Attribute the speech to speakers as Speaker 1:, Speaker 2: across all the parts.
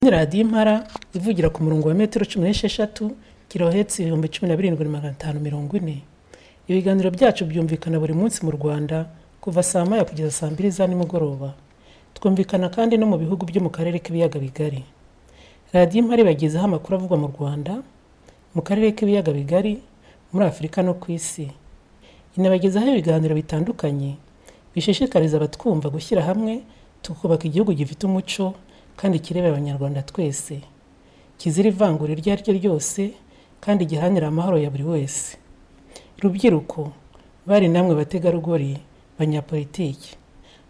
Speaker 1: Kandi radiyo impara ivugira ku murongo wa metero cumi n'esheshatu kilohertz ibihumbi cumi na birindwi magana atanu mirongo ine. Ibiganiro byacu byumvikana buri munsi mu Rwanda kuva saa moya kugeza saa mbiri za nimugoroba. Twumvikana kandi no mu bihugu byo mu Karere k'Ibiyaga Bigari. Radiyo Impara ibagezaho amakuru avugwa mu Rwanda, mu Karere k'Ibiyaga Bigari, muri Afurika no ku Isi. Inabagezaho ibiganiro bitandukanye bishishikariza abatwumva gushyira hamwe tukubaka igihugu gifite umuco kandi kireba Abanyarwanda twese, kizira ivangura iryo ari ryo ryose kandi giharanira amahoro ya buri wese. Rubyiruko, bari namwe bategarugori, banyapolitiki,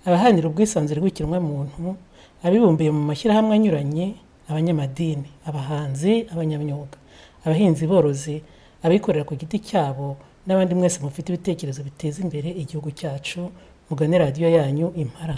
Speaker 1: abaharanira ubwisanzure bw'ikiremwamuntu, abibumbiye mu mashyirahamwe anyuranye, abanyamadini, abahanzi, abanyamyuga, abahinzi borozi, abikorera ku giti cyabo n'abandi mwese mufite ibitekerezo biteza imbere igihugu cyacu, mugane radiyo yanyu Impara.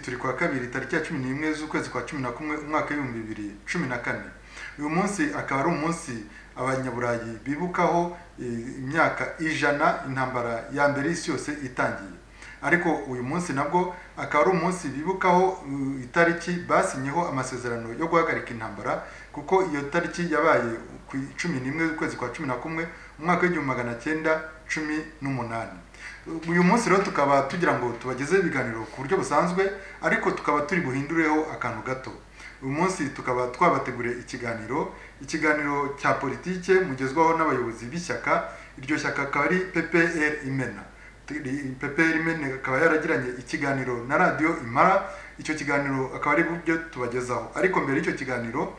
Speaker 2: turi kwa kabiri tariki ya cumi n'imwe z'ukwezi kwa cumi na kumwe umwaka w'ibihumbi bibiri cumi na kane uyu munsi akaba ari umunsi abanyaburayi bibukaho imyaka ijana intambara ya mbere y'isi yose itangiye ariko uyu munsi nabwo akaba ari umunsi bibukaho itariki basinyeho amasezerano yo guhagarika intambara kuko iyo tariki yabaye ku cumi n'imwe z'ukwezi kwa cumi na kumwe umwaka w'igihumbi magana cyenda cumi n'umunani uyu munsi rero tukaba tugira ngo tubagezeho ibiganiro ku buryo busanzwe ariko tukaba turi buhindureho akantu gato uyu munsi tukaba twabateguriye ikiganiro ikiganiro cya politike mugezwaho n'abayobozi b'ishyaka iryo shyaka akaba ari ppr imena ppr imena akaba yaragiranye ikiganiro na radiyo imara icyo kiganiro akaba ari byo tubagezaho ariko mbere y'icyo kiganiro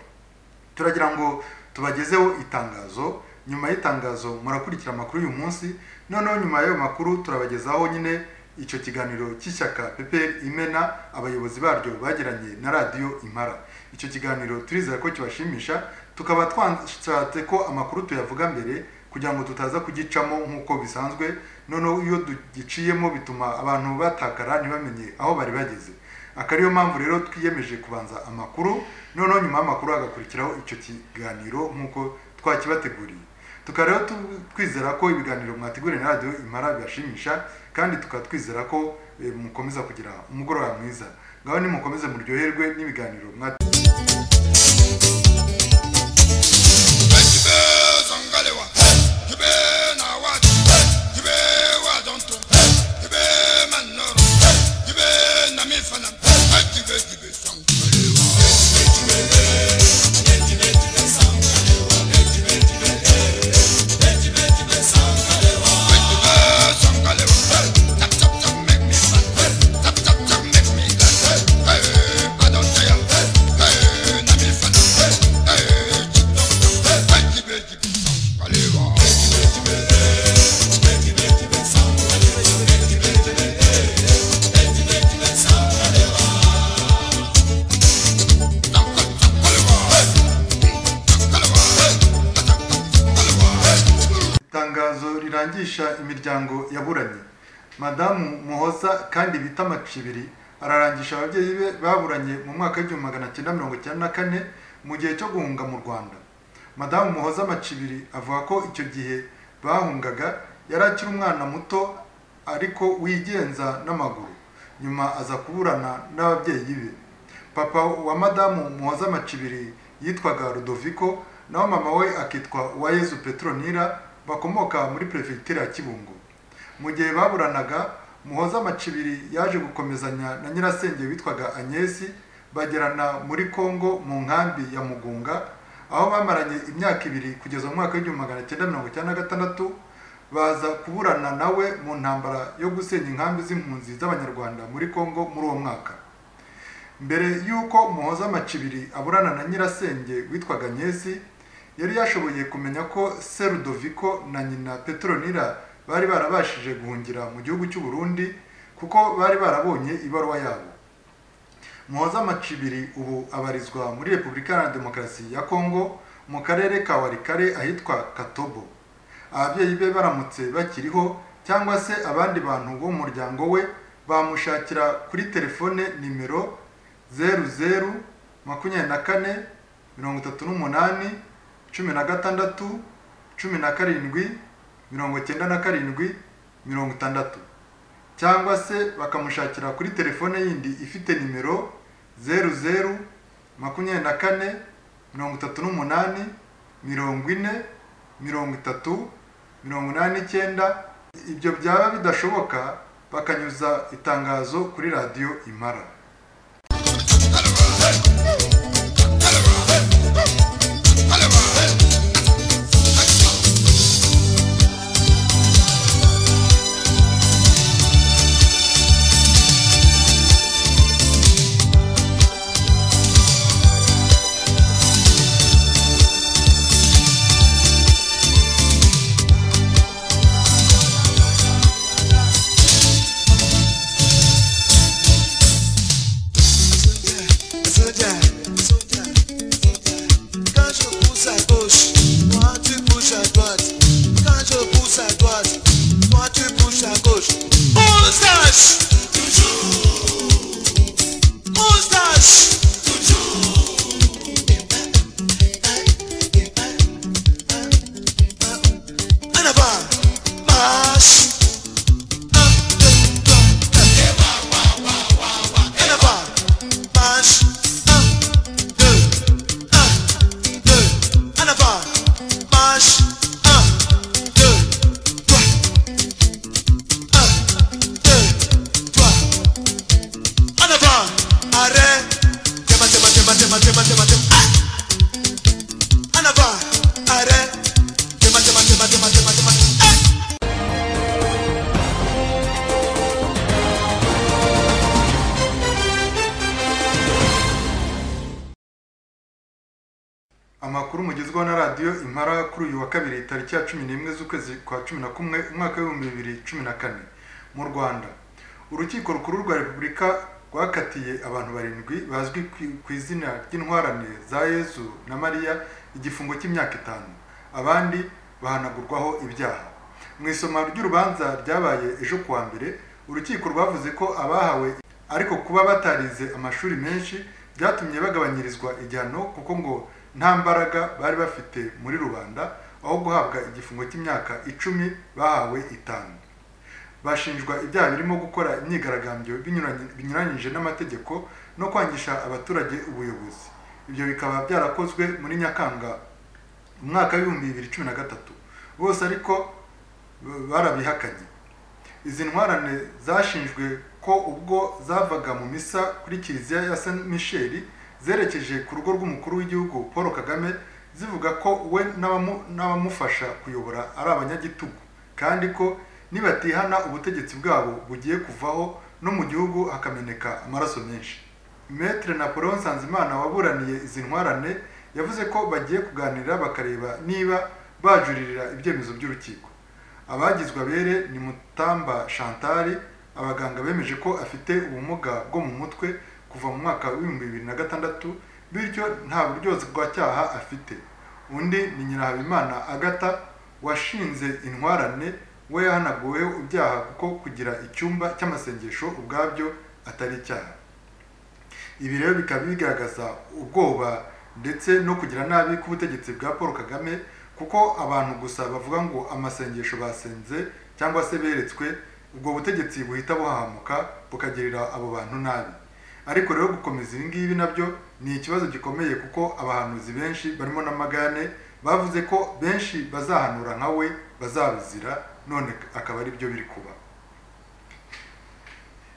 Speaker 2: turagira ngo tubagezeho itangazo nyuma y'itangazo murakurikira amakuru y'uyu munsi noneho nyuma y'ayo makuru turabagezaho nyine icyo kiganiro cy'ishyaka PPR imena abayobozi baryo bagiranye na radiyo impara icyo kiganiro turizera ko kibashimisha tukaba twashatse ko amakuru tuyavuga mbere kugira ngo tutaza kugicamo nk'uko bisanzwe noneho iyo tugiciyemo bituma abantu batakara ntibamenye aho bari bageze akariyo mpamvu rero twiyemeje kubanza amakuru noneho nyuma y'amakuru hagakurikiraho icyo kiganiro nk'uko twakibateguriye tukaba rero twizera ko ibiganiro mwateguriye na radiyo imara bibashimisha kandi tukaba twizera ko mukomeza kugira umugoroba mwiza ngaho nimukomeze muryoherwe n'ibiganiro
Speaker 3: Hey, I don't tell, hey, hey, na mi fana.
Speaker 2: yigisha imiryango yaburanye madamu muhoza kandi bita macibiri ararangisha ababyeyi be baburanye mu mwaka w'igihumbi magana cyenda mirongo icyenda na kane mu gihe cyo guhunga mu rwanda madamu muhoza macibiri avuga ko icyo gihe bahungaga yari akiri umwana muto ariko wigenza n'amaguru nyuma aza kuburana n'ababyeyi be papa wa madamu muhoza macibiri yitwaga rudoviko naho mama we akitwa uwayezu petronira bakomoka muri perefegitura ya kibungo mu gihe baburanaga muhoza macibiri yaje gukomezanya na nyirasenge witwaga agnesi bagerana muri congo mu nkambi ya mugunga aho bamaranye imyaka ibiri kugeza mu mwaka w'igihumbi magana cyenda mirongo icyenda na gatandatu baza kuburana nawe mu ntambara yo gusenya inkambi z'impunzi z'abanyarwanda muri congo muri uwo mwaka mbere y'uko muhoza macibiri aburana na nyirasenge witwaga agnesi yari yashoboye kumenya ko serudoviko na nyina petronira bari barabashije guhungira mu gihugu cy'u Burundi kuko bari barabonye ibaruwa yabo muhoza macibiri ubu abarizwa muri repubulika iharanira demokarasi ya kongo mu karere ka warikare ahitwa katobo ababyeyi be baramutse bakiriho cyangwa se abandi bantu bo mu muryango we bamushakira kuri telefone nimero zeru zeru makumyabiri na kane mirongo itatu n'umunani cumi na gatandatu cumi na karindwi mirongo icyenda na karindwi mirongo itandatu cyangwa se bakamushakira kuri telefone yindi ifite nimero zeru zeru makumyabiri na kane mirongo itatu n'umunani mirongo ine mirongo itatu mirongo inani n'icyenda ibyo byaba bidashoboka bakanyuza itangazo kuri radiyo imara amakuru mugezweho na radiyo impara kuri uyu wa kabiri tariki ya cumi n'imwe z'ukwezi kwa cumi na kumwe umwaka w'ibihumbi bibiri cumi na kane mu rwanda urukiko rukuru rwa repubulika rwakatiye abantu barindwi bazwi ku izina ry'intwarane za yezu na mariya igifungo cy'imyaka itanu abandi bahanagurwaho ibyaha mu isoma ry'urubanza ryabaye ejo kuwa mbere urukiko rwavuze ko abahawe ariko kuba batarize amashuri menshi byatumye bagabanyirizwa igihano kuko ngo nta mbaraga bari bafite muri rubanda aho guhabwa igifungo cy'imyaka icumi bahawe itanu bashinjwa ibyaha birimo gukora imyigaragambyo binyuranyije n'amategeko no kwangisha abaturage ubuyobozi ibyo bikaba byarakozwe muri nyakanga mu mwaka w'ibihumbi bibiri cumi na gatatu bose ariko barabihakanye izi ntwarane zashinjwe ko ubwo zavaga mu misa kuri kiliziya ya saint michel zerekeje ku rugo rw'umukuru w'igihugu paul kagame zivuga ko we n'abamufasha kuyobora ari abanyagitugu kandi ko nibatihana ubutegetsi bwabo bugiye kuvaho no mu gihugu hakameneka amaraso menshi metre napoleon nsanzimana waburaniye izi ntwarane yavuze ko bagiye kuganira bakareba niba bajuririra ibyemezo by'urukiko abagizwe abere ni mutamba chantal abaganga bemeje ko afite ubumuga bwo mu mutwe kuva mu mwaka w'ibihumbi bibiri na gatandatu bityo nta buryozi bwa cyaha afite undi ni nyirahabimana agata washinze intwarane we yahanaguwe ibyaha kuko kugira icyumba cy'amasengesho ubwabyo atari icyaha ibi rero bikaba bigaragaza ubwoba ndetse no kugira nabi k'ubutegetsi bwa paul kagame kuko abantu gusa bavuga ngo amasengesho basenze cyangwa se beretswe ubwo butegetsi buhita buhahamuka bukagirira abo bantu nabi ariko rero gukomeza ibi ngibi nabyo ni ikibazo gikomeye kuko abahanuzi benshi barimo n'amagane bavuze ko benshi bazahanura nka we bazabizira none akaba ari byo biri kuba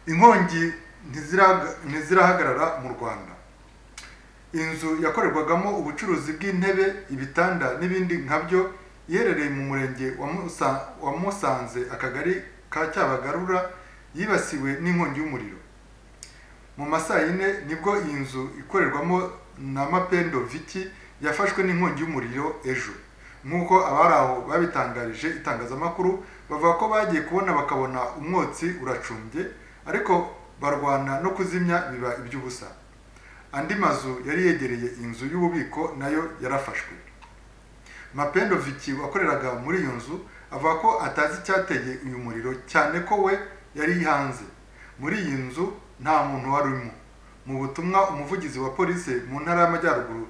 Speaker 2: inkongi ntizirahagarara mu rwanda inzu yakorerwagamo ubucuruzi bw'intebe ibitanda n'ibindi nkabyo iherereye mu murenge wa musanze akagari ka cyabagarura yibasiwe n'inkongi y'umuriro mu masaa yine nibwo iyi nzu ikorerwamo na mapendo viki yafashwe n'inkongi y'umuriro ejo nk'uko abari aho babitangarije itangazamakuru bavuga ko bagiye kubona bakabona umwotsi uracumbye ariko barwana no kuzimya biba iby'ubusa andi mazu yari yegereye inzu y'ububiko nayo yarafashwe mapendo viki wakoreraga muri iyo nzu avuga ko atazi icyateye uyu muriro cyane ko we yari hanze muri iyi nzu nta muntu wari urimo mu butumwa umuvugizi wa polisi mu ntara y'amajyaruguru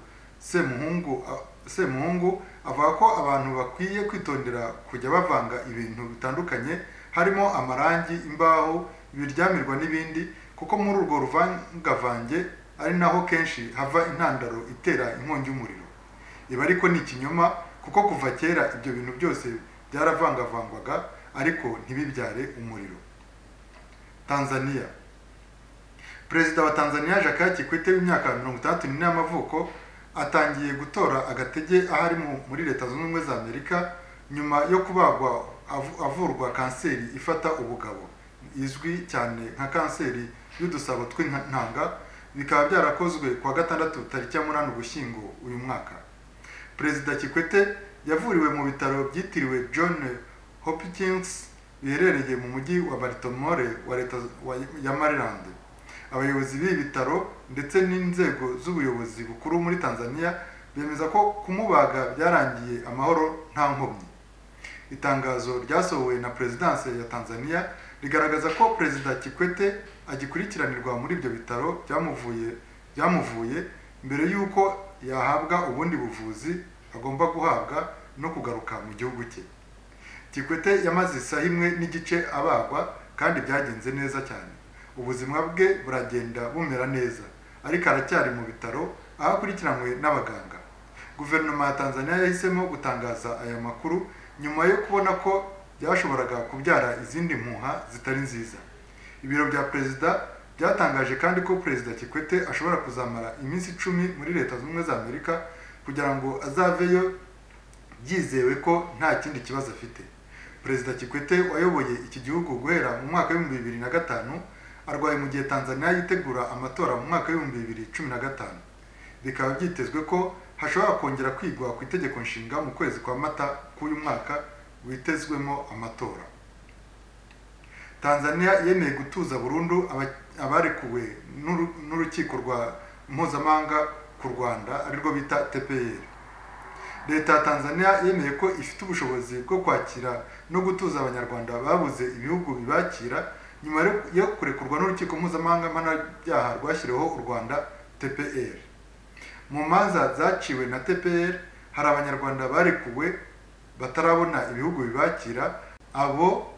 Speaker 2: semuhungu avuga ko abantu bakwiye kwitondera kujya bavanga ibintu bitandukanye harimo amarangi imbaho ibiryamirwa n'ibindi kuko muri urwo ruvangavange ari naho kenshi hava intandaro itera inkongi y'umuriro ibi ariko ni ikinyoma kuko kuva kera ibyo bintu byose byaravangavangwaga ariko ntibibyare umuriro tanzania perezida wa tanzania jacques kikwete w'imyaka mirongo itandatu n'ine y'amavuko atangiye gutora agatege ahari muri leta zunze ubumwe za amerika nyuma yo kubagwa avurwa kanseri ifata ubugabo izwi cyane nka kanseri y'udusabo tw'intanga bikaba byarakozwe kuwa gatandatu tariki ya munani ugushyingo uyu mwaka perezida kikwete yavuriwe mu bitaro byitiriwe john hopkins biherereye mu mujyi wa baritomore wa leta ya maryland abayobozi b'ibi bitaro ndetse n'inzego z'ubuyobozi bukuru muri tanzania bemeza ko kumubaga byarangiye amahoro nta nkomyi itangazo ryasohowe na perezidanse ya tanzania rigaragaza ko perezida kikwete agikurikiranirwa muri ibyo bitaro byamuvuye byamuvuye mbere y'uko yahabwa ubundi buvuzi agomba guhabwa no kugaruka mu gihugu cye kikwete yamaze isaha imwe n'igice abagwa kandi byagenze neza cyane ubuzima bwe buragenda bumera neza ariko aracyari mu bitaro aho akurikiranywe n'abaganga guverinoma ya tanzania yahisemo gutangaza aya makuru nyuma yo kubona ko byashoboraga kubyara izindi mpuha zitari nziza ibiro bya perezida byatangaje kandi ko perezida kikwete ashobora kuzamara iminsi icumi muri leta zunze ubumwe za amerika kugira ngo azaveyo byizewe ko nta kindi kibazo afite perezida kikwete wayoboye iki gihugu guhera mu mwaka w'ibihumbi bibiri na gatanu arwaye mu gihe tanzania yitegura amatora mu mwaka w'ibihumbi bibiri cumi na gatanu bikaba byitezwe ko hashobora kongera kwigwa ku itegeko nshinga mu kwezi kwa mata k'uyu mwaka witezwemo amatora tanzania yemeye gutuza burundu abarekuwe n'urukiko rwa mpuzamahanga ku rwanda arirwo bita tpr leta ya tanzania yemeye ko ifite ubushobozi bwo kwakira no gutuza abanyarwanda babuze ibihugu bibakira nyuma yo kurekurwa n'urukiko mpuzamahanga mpanabyaha rwashyiriweho u rwanda tpr mu manza zaciwe na tpr hari abanyarwanda barekuwe batarabona ibihugu bibakira abo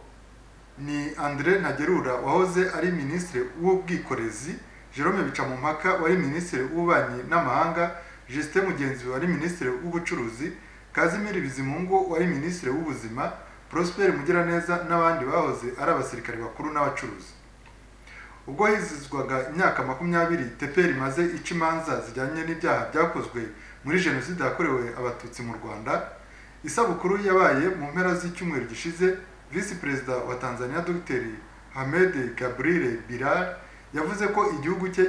Speaker 2: ni andre ntagerura wahoze ari minisitiri w'ubwikorezi jerome bicamumpaka wari minisitiri w'ububanyi n'amahanga jisite mugenzi wari minisitiri w'ubucuruzi kazimiri bizimungu wari minisitiri w'ubuzima Prosper Mugiraneza n'abandi bahoze ari abasirikare bakuru n'abacuruzi ubwo hizizwaga imyaka makumyabiri teperi imaze ica imanza zijyanye n'ibyaha byakozwe muri jenoside yakorewe abatutsi mu rwanda isabukuru yabaye mu mpera z'icyumweru gishize visi perezida wa tanzania dr hamed gabriel birar yavuze ko igihugu cye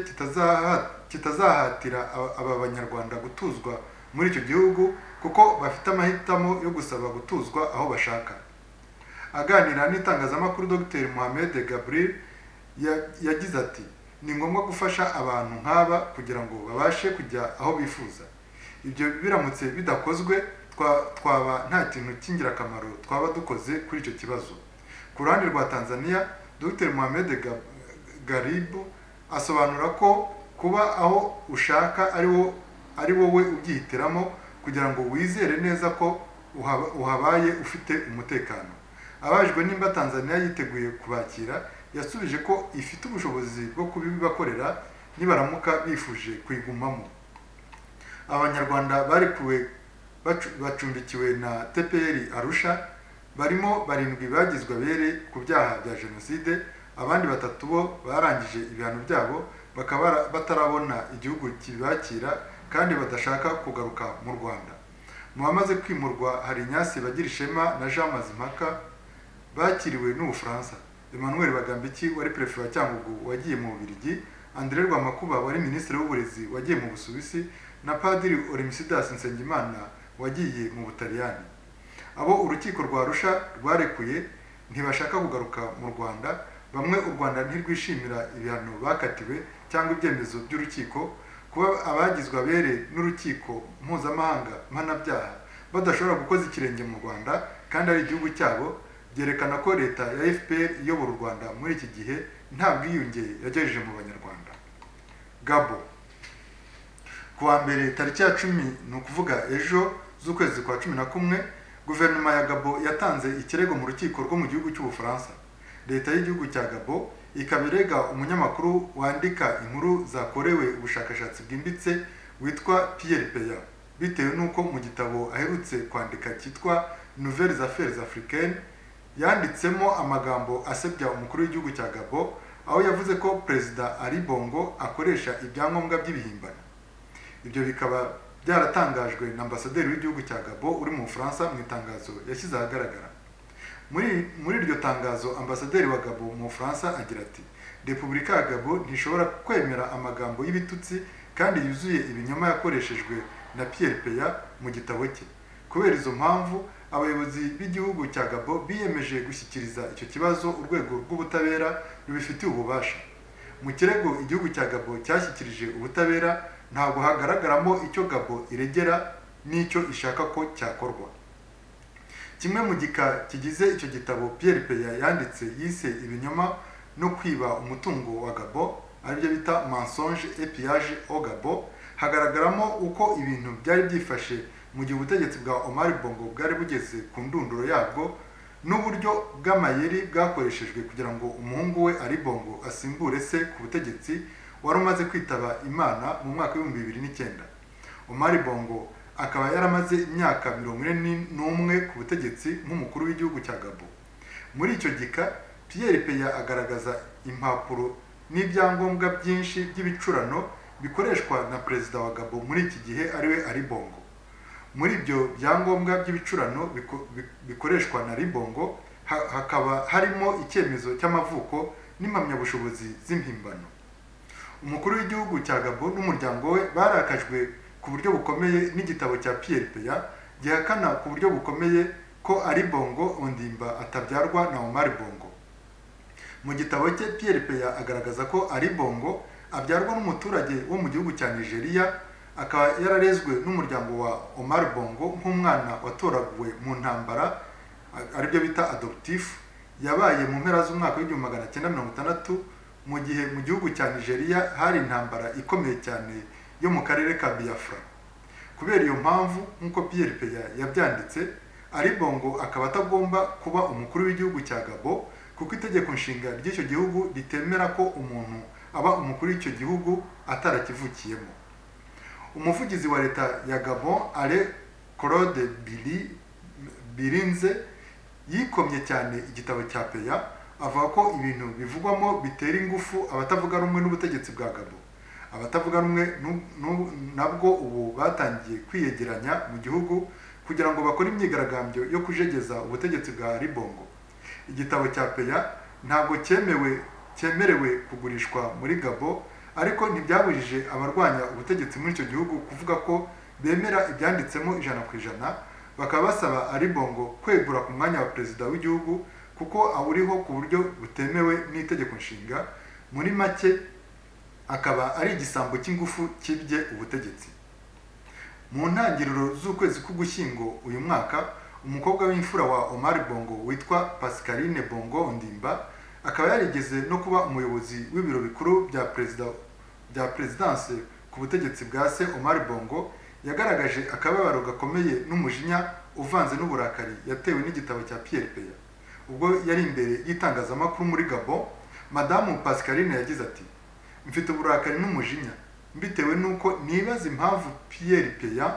Speaker 2: kitazahatira aba banyarwanda gutuzwa muri icyo gihugu kuko bafite amahitamo yo gusaba gutuzwa aho bashaka aganira n'itangazamakuru dr mohamed gabriel yagize ati ni ngombwa gufasha abantu nk'aba kugira ngo babashe kujya aho bifuza ibyo biramutse bidakozwe twa- twaba nta kintu cy'ingirakamaro twaba dukoze kuri icyo kibazo ku ruhande rwa tanzania dr mohamed Ga- garibu asobanura ko kuba aho ushaka ari wo ari wowe ubyihitiramo kugira ngo wizere neza ko uhaba- uhabaye ufite umutekano abajwe nimba tanzania yiteguye kubakira yasubije ko ifite ubushobozi bwo kubibakorera nibaramuka bifuje kuyigumamo abanyarwanda barekuwe bacu- bacumbikiwe na tpr arusha barimo barindwi bagizwe abere ku byaha bya jenoside abandi batatu bo barangije ibihano byabo bakaba bara- batarabona igihugu kibakira kandi badashaka kugaruka mu rwanda mu bamaze kwimurwa hari inyasi bagirishema na jean mazimpaka bakiriwe n'ubufaransa emmanuel bagambiki wari perezida wa cyangugu wagiye mu bubiligi andré rwamakuba wari minisitiri w'uburezi wagiye mu busuwisi na padiri orimisidas nsengimana wagiye mu butaliyani abo urukiko rwa arusha rwarekuye ntibashaka kugaruka mu rwanda bamwe u rwanda ntirwishimira ibihano bakatiwe cyangwa ibyemezo by'urukiko kuba abagizwe abere n'urukiko mpuzamahanga mpanabyaha badashobora gukoza ikirenge mu rwanda kandi ari igihugu cyabo byerekana ko leta ya fpr iyobora u rwanda muri iki gihe nta bwiyunge yagejeje mu banyarwanda gabo ku wa mbere tariki ya cumi ni ukuvuga ejo z'ukwezi kwa cumi na kumwe guverinoma ya gabo yatanze ikirego mu rukiko rwo mu gihugu cy'ubufaransa leta y'igihugu cya gabo ikaba irega umunyamakuru wandika inkuru zakorewe ubushakashatsi bwimbitse witwa pierre peya bitewe n'uko mu gitabo aherutse kwandika cyitwa nouvelles affaires africaines yanditsemo amagambo asebya umukuru w'igihugu cya gabo aho yavuze ko perezida ari bongo akoresha ibyangombwa by'ibihimbano ibyo bikaba byaratangajwe na ambasaderi w'igihugu cya gabo uri mu bufaransa mu itangazo yashyize ahagaragara muri muri iryo tangazo ambasaderi wa gabo mu bufaransa agira ati repubulika ya gabo ntishobora kwemera amagambo y'ibitutsi kandi yuzuye ibinyoma yakoreshejwe na pierre peya mu gitabo cye kubera izo mpamvu abayobozi b'igihugu cya gabo biyemeje gushyikiriza icyo kibazo urwego rw'ubutabera rubifitiye ububasha mu kirego igihugu cya gabo cyashyikirije ubutabera ntabwo hagaragaramo icyo gabo iregera n'icyo ishaka ko cyakorwa kimwe mu gika kigize icyo gitabo pierre peya yanditse yise ibinyoma no kwiba umutungo wa gabo aribyo bita mensonge epiyage o gabo hagaragaramo uko ibintu byari byifashe mu gihe ubutegetsi bwa omar bongo bwari bugeze ku ndunduro yabwo n'uburyo bw'amayeri bwakoreshejwe kugira ngo umuhungu we ari bongo asimbure se ku butegetsi wari umaze kwitaba imana mu mwaka w'ibihumbi bibiri n'icyenda omar bongo akaba yaramaze imyaka mirongo ine n'umwe ku butegetsi nk'umukuru w'igihugu cya gabo muri icyo gika pierre peya agaragaza impapuro n'ibyangombwa byinshi by'ibicurano bikoreshwa na perezida wa gabo muri iki gihe ariwe ari bongo muri ibyo byangombwa by'ibicurano biko- bi- bikoreshwa na ribongo ha- hakaba harimo icyemezo cy'amavuko n'impamyabushobozi z'impimbano umukuru w'igihugu cya gabo n'umuryango we barakajwe ku buryo bukomeye n'igitabo cya pierre peya gihakana ku buryo bukomeye ko ari bongo ondimba atabyarwa na omar bongo mu gitabo cye pierre peya agaragaza ko ari bongo abyarwa n'umuturage wo mu gihugu cya nigeria akaba yararezwe n'umuryango wa omar bongo nk'umwana watoraguwe mu ntambara a- aribyo bita adoptifu yabaye mu mpera z'umwaka w'igihumbi magana cyenda mirongo itandatu mu gihe mu gihugu cya nigeria hari intambara ikomeye cyane yo mu karere ka biafra kubera iyo mpamvu nk'uko pierre peya yabyanditse ari bongo akaba atagomba kuba umukuru w'igihugu cya gabo kuko itegeko nshinga ry'icyo gihugu ritemera ko umuntu aba umukuru w'icyo gihugu atarakivukiyemo umuvugizi wa leta ya gabon ale claude bili birinze yikomye cyane igitabo cya peya avuga ko ibintu bivugwamo bitera ingufu abatavuga rumwe n'ubutegetsi bwa gabo abatavuga rumwe nu- nu- nabwo ubu batangiye kwiyegeranya mu gihugu kugira ngo bakore imyigaragambyo yo kujegeza ubutegetsi bwa ribongo igitabo cya peya ntabwo cyemewe cyemerewe kugurishwa muri gabo ariko ntibyabujije abarwanya ubutegetsi muri icyo gihugu kuvuga ko bemera ibyanditsemo ijana ku ijana bakaba basaba aribongo kwegura ku mwanya wa perezida w'igihugu kuko awuriho ku buryo butemewe n'itegeko nshinga muri make akaba ari igisambo cy'ingufu kibye ubutegetsi mu ntangiriro z'ukwezi k'ugushyingo uyu mwaka umukobwa w'imfura wa Omar Bongo witwa Pascaline Bongo Ndimba akaba yarigeze no kuba umuyobozi w'ibiro bikuru bya perezida bya perezidanse ku butegetsi bwa se Omar Bongo yagaragaje akababaro gakomeye n'umujinya uvanze n'uburakari yatewe n'igitabo cya Pierre Peya ubwo yari imbere y'itangazamakuru muri Gabon madamu Pascaline yagize ati mfite uburakari n'umujinya mbitewe n'uko nibaza impamvu Pierre Peya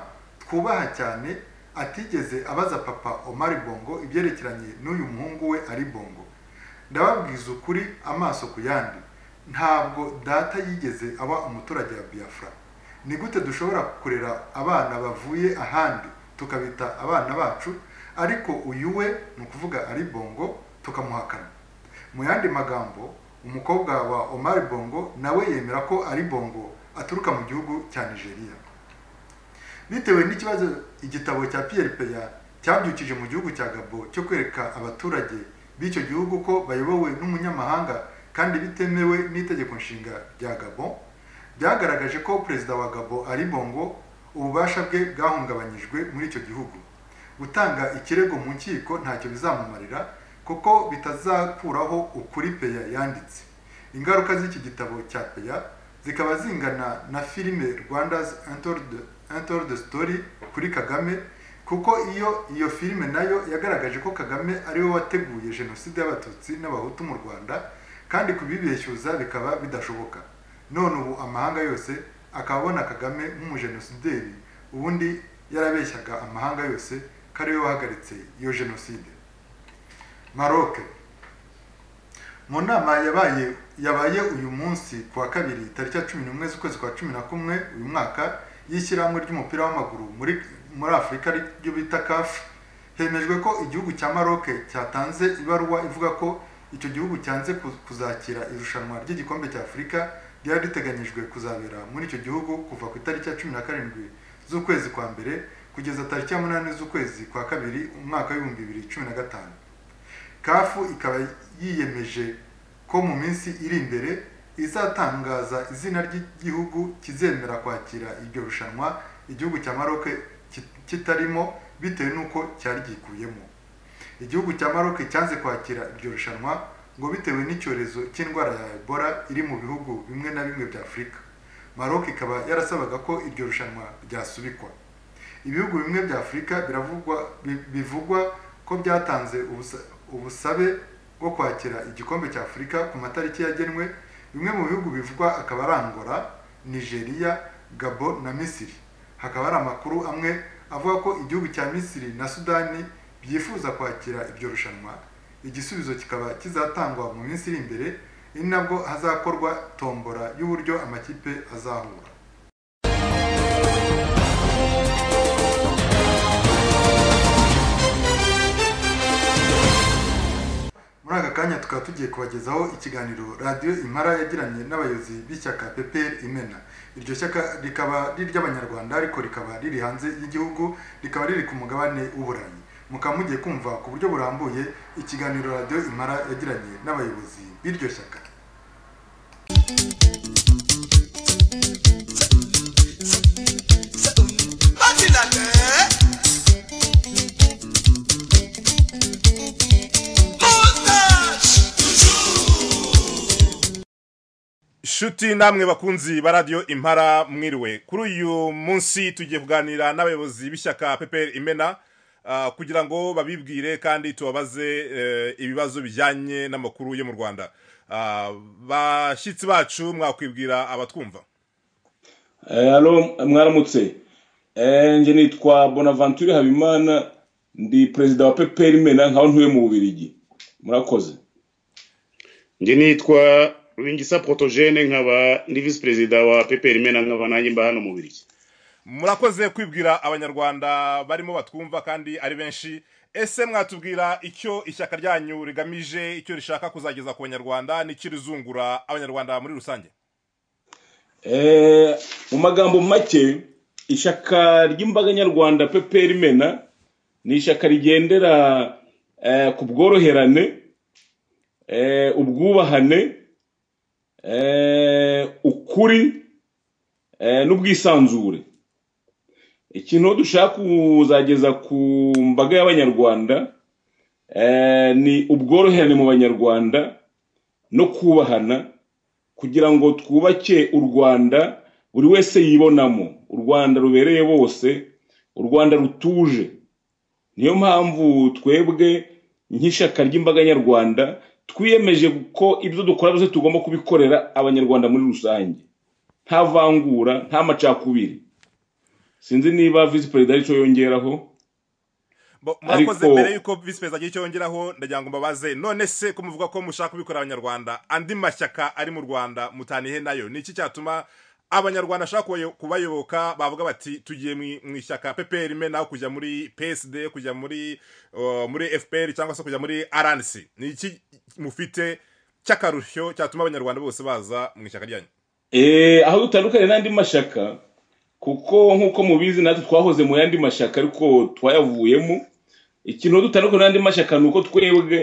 Speaker 2: twubaha cyane atigeze abaza papa Omar Bongo ibyerekeranye n'uyu muhungu we ari Bongo ndababwiza ukuri amaso ku yandi ntabwo data yigeze aba umuturage wa Biafra ni gute dushobora kurera abana bavuye ahandi tukabita abana bacu ariko uyu we ni ukuvuga ari bongo tukamuhakana mu yandi magambo umukobwa wa Omar Bongo nawe yemera ko ari bongo aturuka mu gihugu cya Nigeria bitewe n'ikibazo igitabo cya Pierre Peya cyabyukije mu gihugu cya Gabo cyo kwereka abaturage b'icyo gihugu ko bayobowe n'umunyamahanga kandi bitemewe n'itegeko nshinga rya Gabon byagaragaje ko perezida wa Gabo ari bongo ububasha bwe bwahungabanyijwe muri icyo gihugu gutanga ikirego mu nkiko ntacyo bizamumarira kuko bitazakuraho ukuri peya yanditse ingaruka z'iki gitabo cya peya zikaba zingana na filime rwanda's untold story kuri kagame kuko iyo iyo filime nayo yagaragaje ko kagame ariwe wateguye jenoside y'abatutsi n'abahutu mu rwanda kandi kubibeshyuza bikaba bidashoboka none ubu amahanga yose akabona kagame nk'umujenosideri ubundi yarabeshyaga amahanga yose ko ariwe wahagaritse iyo jenoside maroc mu nama yabaye yabaye uyu munsi ku wa kabiri tariki ya cumi n'umwe z'ukwezi kwa cumi na kumwe uyu mwaka y'ishyirahamwe ry'umupira w'amaguru muri muri afurika ryo bita kafu hemejwe ko igihugu cya maroc cyatanze ibaruwa ivuga ko icyo gihugu cyanze ku- kuzakira irushanwa ry'igikombe cya afurika ryari riteganyijwe kuzabera muri icyo gihugu kuva ku itariki ya cumi na karindwi z'ukwezi kwa mbere kugeza tariki ya munani z'ukwezi kwa kabiri umwaka w'ibihumbi bibiri cumi na gatanu kafu ikaba yiyemeje ko mu minsi iri imbere izatangaza izina ry'igihugu kizemera kwakira iryo rushanwa igihugu cya Maroc ki- kitarimo bitewe n'uko cyari gikuyemo igihugu cya Maroc cyanze kwakira iryo rushanwa ngo bitewe n'icyorezo cy'indwara ya Ebola iri mu bihugu bimwe na bimwe bya Afurika Maroc ikaba yarasabaga ko iryo rushanwa ryasubikwa ibihugu bimwe bya afurika biravugwa bi- bivugwa ko byatanze ubusa- ubusabe bwo kwakira igikombe cya afurika ku matariki yagenwe bimwe mu bihugu bivugwa akaba ari angola nigeria gabo na misiri hakaba hari amakuru amwe avuga ko igihugu cya misiri na sudani byifuza kwakira iryo rushanwa igisubizo kikaba kizatangwa mu minsi iri imbere ari nabwo hazakorwa tombora y'uburyo amakipe azahura muri aka kanya tukaba tugiye kubagezaho ikiganiro radiyo impara yagiranye n'abayobozi b'ishyaka pepr imena iryo shyaka rikaba riri iry'abanyarwanda ariko rikaba riri hanze y'igihugu rikaba riri ku mugabane w'uburayi mukaba mugiye kumva ku buryo burambuye ikiganiro radiyo impara yagiranye n'abayobozi b'iryo shyaka
Speaker 3: Shuti namwe bakunzi ba radio impara mwiriwe kuri uyu munsi tugiye kuganira n'abayobozi b'ishyaka PPR Imena ah, kugira ngo babibwire kandi tubabaze eh, ibibazo bijyanye n'amakuru yo mu Rwanda Ah, bashyitsi bacu mwakwibwira abatwumva
Speaker 4: Eh, Halo mwaramutse Eh, nje nitwa bonaventure habimana ndi perezida wa peperi mena nkaho ntuye mu bubirigi murakoze
Speaker 5: njye nitwa Rwingisa Protogene nkaba ndi visi perezida wa PPR Mena nkaba nanjye mba hano mu Birigi
Speaker 3: murakoze kwibwira abanyarwanda barimo batwumva kandi ari benshi ese mwatubwira icyo ishyaka ryanyu rigamije icyo rishaka kuzageza ku banyarwanda n'ikirizungura abanyarwanda muri rusange
Speaker 4: Eh, mu magambo make ishyaka ry'imbaga nyarwanda peperi mena ni ishyaka rigendera eh, ku bworoherane eh, ubwubahane eh, ukuri eh, n'ubwisanzure ikintu dushaka kuzageza ku mbaga y'abanyarwanda eh, ni ubworoherane mu banyarwanda no kubahana kugira ngo twubake u rwanda buri wese yibonamo u rwanda rubereye bose u rwanda rutuje niyo mpamvu twebwe nk'ishyaka ry'imbaga nyarwanda twiyemeje ko ibyo dukora byose tugomba kubikorera abanyarwanda muri rusange nta vangura nta macakubiri sinzi niba visi perezida aricyo yongeraho
Speaker 3: Bo- murakoze
Speaker 4: Ariko-
Speaker 3: mbere yuko visi perezida agira icyo yongeraho ndagira ngo mbabaze none se ko muvuga ko mushaka kubikorera abanyarwanda andi mashyaka ari mu rwanda mutanihe nayo ni iki cyatuma abanyarwanda bashaka kubayo- kubayoboka bavuga bati tugiye mu mu ishyaka pprm naho kujya muri psd kujya muri uh, muri fpr cyangwa se kujya muri rnc ni iki mufite cy'akarusho cyatuma abanyarwanda bose baza mu ishyaka ryanyu
Speaker 4: Eh, aho dutandukanye n'andi mashyaka kuko nk'uko mubizi natwe twahoze mu yandi mashyaka ariko twayavuyemo ikintu aho dutandukanye n'andi mashyaka ni uko twebwe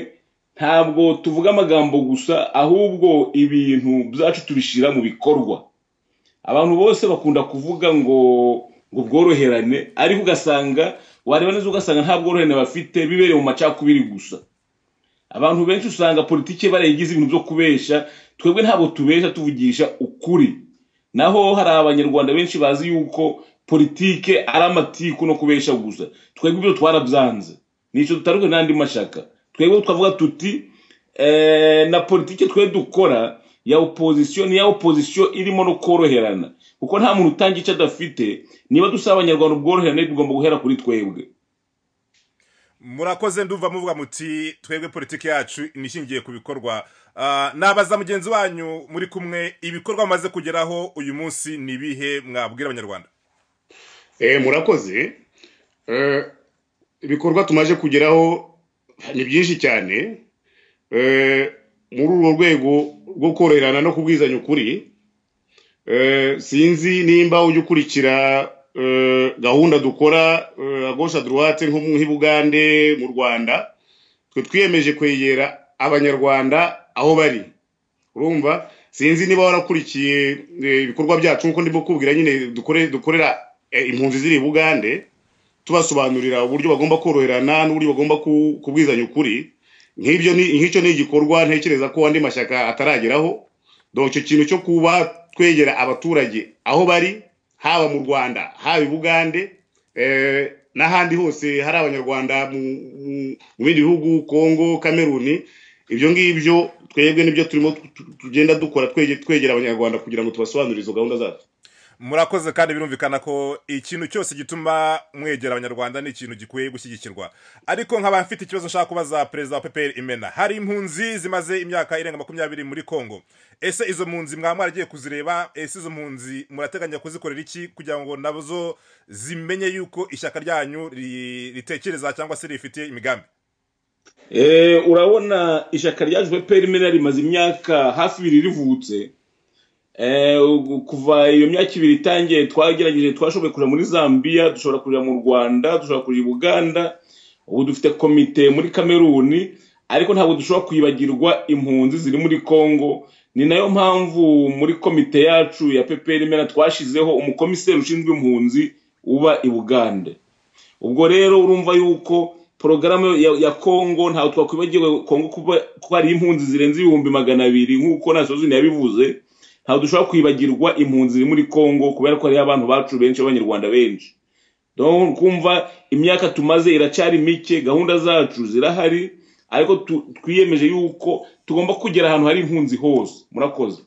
Speaker 4: ntabwo tuvuga amagambo gusa ahubwo ibintu byacu tubishyira mu bikorwa abantu bose bakunda kuvuga ngo ngo bworoherane ariko ugasanga wareba neza ugasanga nta bworoherane bafite bibereye mu macakubiri gusa abantu benshi usanga politiki barayigize ibintu byo kubesha twebwe ntabwo tubesha tuvugisha ukuri naho hari abanyarwanda benshi bazi yuko politike ari amatiku no kubesha gusa twebwe ibyo twarabyanze nicyo dutandukanye n'andi mashaka twebwe twavuga tuti eh, na politike twe dukora ya opozisiyo ni ya opozisiyo irimo no koroherana kuko nta muntu utanga icyo adafite niba dusaba abanyarwanda ubworoherane tugomba guhera kuri twebwe
Speaker 3: murakoze ndumva muvuga muti twebwe politiki yacu nishingiye ku bikorwa Ah, nabaza mugenzi wanyu muri kumwe ibikorwa mumaze kugeraho uyu munsi ni ibihe mwabwira abanyarwanda
Speaker 5: Eh, murakoze Eh, ibikorwa tumaze kugeraho ni byinshi cyane Eh, muri urwo rwego rwo koroherana no kubwizanya ukuri eh, sinzi nimba ujya ukurikira eh, gahunda dukora eh, à gauche à droite nko mu- nk'i bugande mu rwanda twe twiyemeje kwegera abanyarwanda aho bari urumva sinzi niba warakurikiye eh, ibikorwa byacu nkuko ndimo kubwira nyine dukore dukorera eh, impunzi ziri i bugande tubasobanurira uburyo bagomba koroherana n'uburyo bagomba ku- kubwizanya ukuri nk'ibyo ni nk'icyo ni igikorwa ntekereza ko andi mashyaka atarageraho donc icyo kintu cyo kuba twegera abaturage aho bari haba mu rwanda haba i bugande eh, n'ahandi hose hari abanyarwanda mu mu- mu bindi bihugu congo kameruni ibyo ngibyo twebwe nibyo turimo tu- tu- tugenda dukora twege- twegera abanyarwanda kugira ngo tubasobanurire izo gahunda zacu
Speaker 3: murakoze kandi birumvikana ko ikintu cyose gituma mwegera abanyarwanda ni ikintu gikwiye gushyigikirwa ariko nkaba mfite ikibazo nshaka kubaza perezida wa ppr imena hari impunzi zimaze imyaka irenga makumyabiri muri kongo ese izo mpunzi mwaba mwaragiye kuzireba ese izo mpunzi murateganya kuzikorera iki kugira ngo nazo zimenye yuko ishyaka ryanyu ri- ritekereza cyangwa se rifitiye imigambi
Speaker 4: Eh, urabona ishyaka ryaje PPR mena rimaze imyaka hafi ibiri rivutse Eh, ugu- kuva iyo myaka ibiri itangiye twagerageje twashoboye kuja muri zambia dushobora kuja mu rwanda dushobora kuja i buganda ubu dufite komite muri kameruni ariko ntabwo dushobora kwibagirwa impunzi ziri muri congo ni nayo mpamvu muri komite yacu ya PPR mena twashizeho umukomiseri ushinzwe impunzi uba i bugande ubwo rero urumva yuko porogaramu ya, ya kongo ntawe twakwibagiwe kongo kuba kuba ari impunzi zirenze ibihumbi magana abiri nk'uko nasozuni yabivuze ntawe dushobora kwibagirwa impunzi ziri muri kongo kubera ko hariyo abantu bacu benshi abanyarwanda benshi donc kumva imyaka tumaze iracyari mike gahunda zacu zirahari ariko tu- twiyemeje yuko tugomba kugera ahantu hari impunzi hose murakoze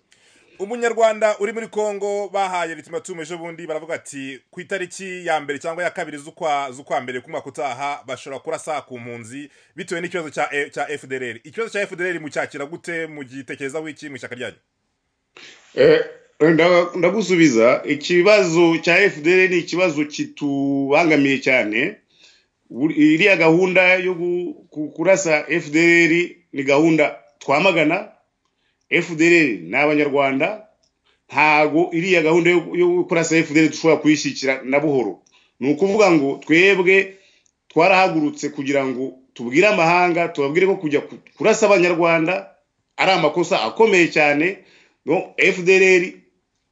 Speaker 3: umunyarwanda uri muri kongo bahaye ritimatumu ejo bundi baravuga ati ku itariki ya mbere cyangwa ya kabiri z'ukwa z'ukwa mbere ku mwaka utaha bashobora kurasa ku mpunzi bitewe n'ikibazo cya E- cya fdr ikibazo cya fdr mucyakira gute mugitekerezaho iki mu ishyaka ryanyu
Speaker 5: Eh, nda- ndagusubiza ikibazo cya fdr ni ikibazo kitubangamiye cyane Buri- iriya gahunda yo gu- ku- kurasa fdr ni gahunda twamagana fdr ni abanyarwanda ntago iriya gahunda yo yo kurasa fdr dushobora kuyishyikira na buhoro ni ukuvuga ngo twebwe twarahagurutse kugira ngo tubwire amahanga tubabwire ko kujya ku- kurasa abanyarwanda ari amakosa akomeye cyane no fdr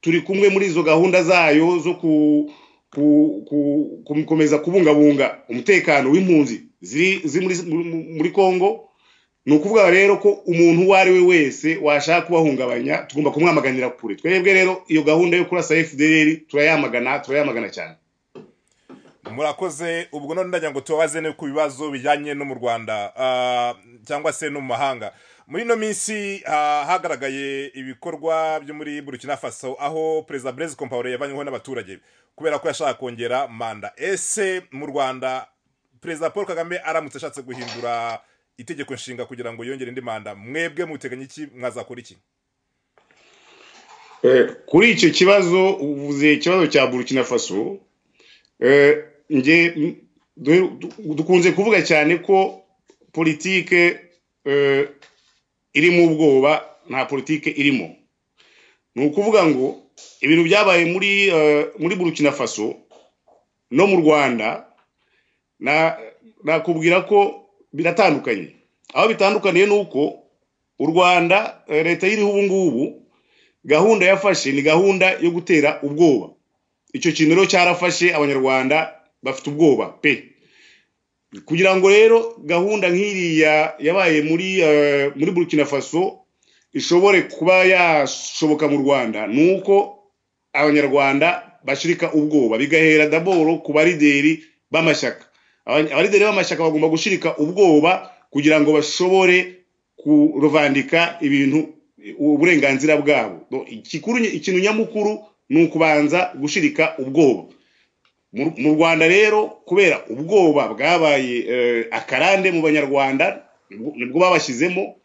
Speaker 5: turi kumwe muri izo gahunda zayo zo ku ku- ku- gukomeza kubungabunga umutekano w'impunzi ziri ziri muri- muri- muri congo ni ukuvuga rero ko umuntu uwo ari we wese washaka kubahungabanya tugomba kumwamaganira kure twebwe rero iyo gahunda yo kurasa fdr turayamagana turayamagana cyane
Speaker 3: murakoze ubwo none ndagira ngo tubabaze no ku bibazo bijyanye no mu rwanda ah, cyangwa se no mu mahanga muri ino minsi ah, hagaragaye ibikorwa byo muri burkina faso aho perezida blaise compaore yavanyweho n'abaturage kubera ko yashaka kongera manda ese mu rwanda perezida paul kagame aramutse ashatse guhindura itegeko nshinga kugira ngo yongere indi manda mwebwe muteganya iki mwazakora iki
Speaker 5: Eh, kuri icyo kibazo uvuze ikibazo cya burkina faso eh, nge m- du- du- dukunze kuvuga cyane ko politike eh, irimo ubwoba nta politike irimo ni ukuvuga ngo ibintu byabaye muri eh, muri burkina faso no mu rwanda na- nakubwira ko biratandukanye aho bitandukaniye ni uko u rwanda eh, leta y'iriho ubu ngubu gahunda yafashe ni gahunda yo gutera ubwoba icyo kintu rero cyarafashe abanyarwanda bafite ubwoba pe kugira ngo rero gahunda nk'iriya yabaye muri eh, muri burkina faso ishobore kuba yashoboka mu rwanda ni uko abanyarwanda bashirika ubwoba bigahera daboro ku barideri b'amashyaka Aba- abarideri b'amashyaka bagomba gushirika ubwoba kugira ngo bashobore kuruvandika ibintu uburenganzira bwabo Do- ikikuru ikintu nyamukuru ni ukubanza gushirika ubwoba mu mu rwanda rero kubera ubwoba bwabaye eh, akarande mu banyarwanda nibwo- nibwo babashyizemo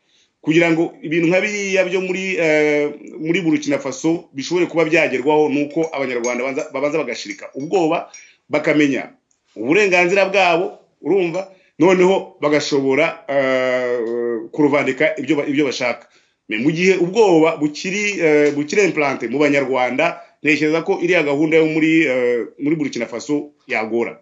Speaker 5: kugira ngo ibintu nka biriya byo muri eh, muri burkina faso bishobore kuba byagerwaho ni uko abanyarwanda banza- babanza bagashirika ubwoba bakamenya uburenganzira bwabo urumva noneho bagashobora eh, kuruvandika ibyo ba- ibyo bashaka Me- mu gihe ubwoba bukiri eh, bukiri implante mu banyarwanda ntekereza ko iriya gahunda yo muri eh, muri burkina faso yagora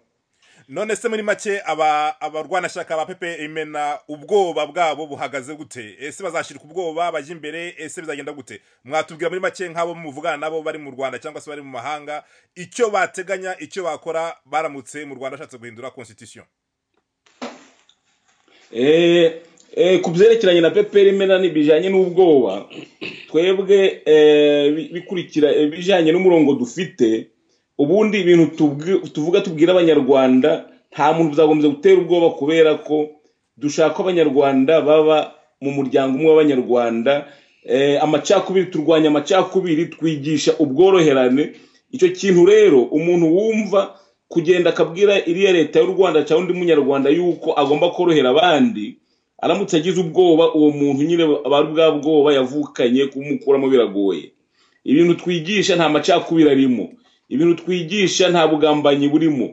Speaker 3: none se muri make aba abarwanashyaka ba pepe imena ubwoba bwabo buhagaze gute ese bazashirika ubwoba bajya imbere ese bizagenda gute mwatubwira muri make nk'abo muvugana nabo bari mu rwanda cyangwa se bari mu mahanga icyo bateganya icyo bakora baramutse mu rwanda ashatse guhindura constitution
Speaker 4: Eh, eh, ku byerekeranye na peperi mena bijyanye n'ubwoba twebwe eh, bi- bikurikira eh, bijyanye n'umurongo dufite ubundi ibintu tubwi- tuvuga tubwira abanyarwanda nta muntu byagombye gutera ubwoba kubera ko dushaka ko abanyarwanda baba mu muryango umwe w'abanyarwanda eh, amacakubiri turwanya amacakubiri twigisha ubworoherane icyo kintu rero umuntu wumva kugenda akabwira iriya leta y'u rwanda cyangwa undi munyarwanda yuko agomba korohera abandi aramutse agize ubwoba uwo muntu nyine bari bwa bwoba yavukanye kumukuramo biragoye ibintu twigisha nta macakubiri arimo ibintu twigisha nta bugambanyi burimo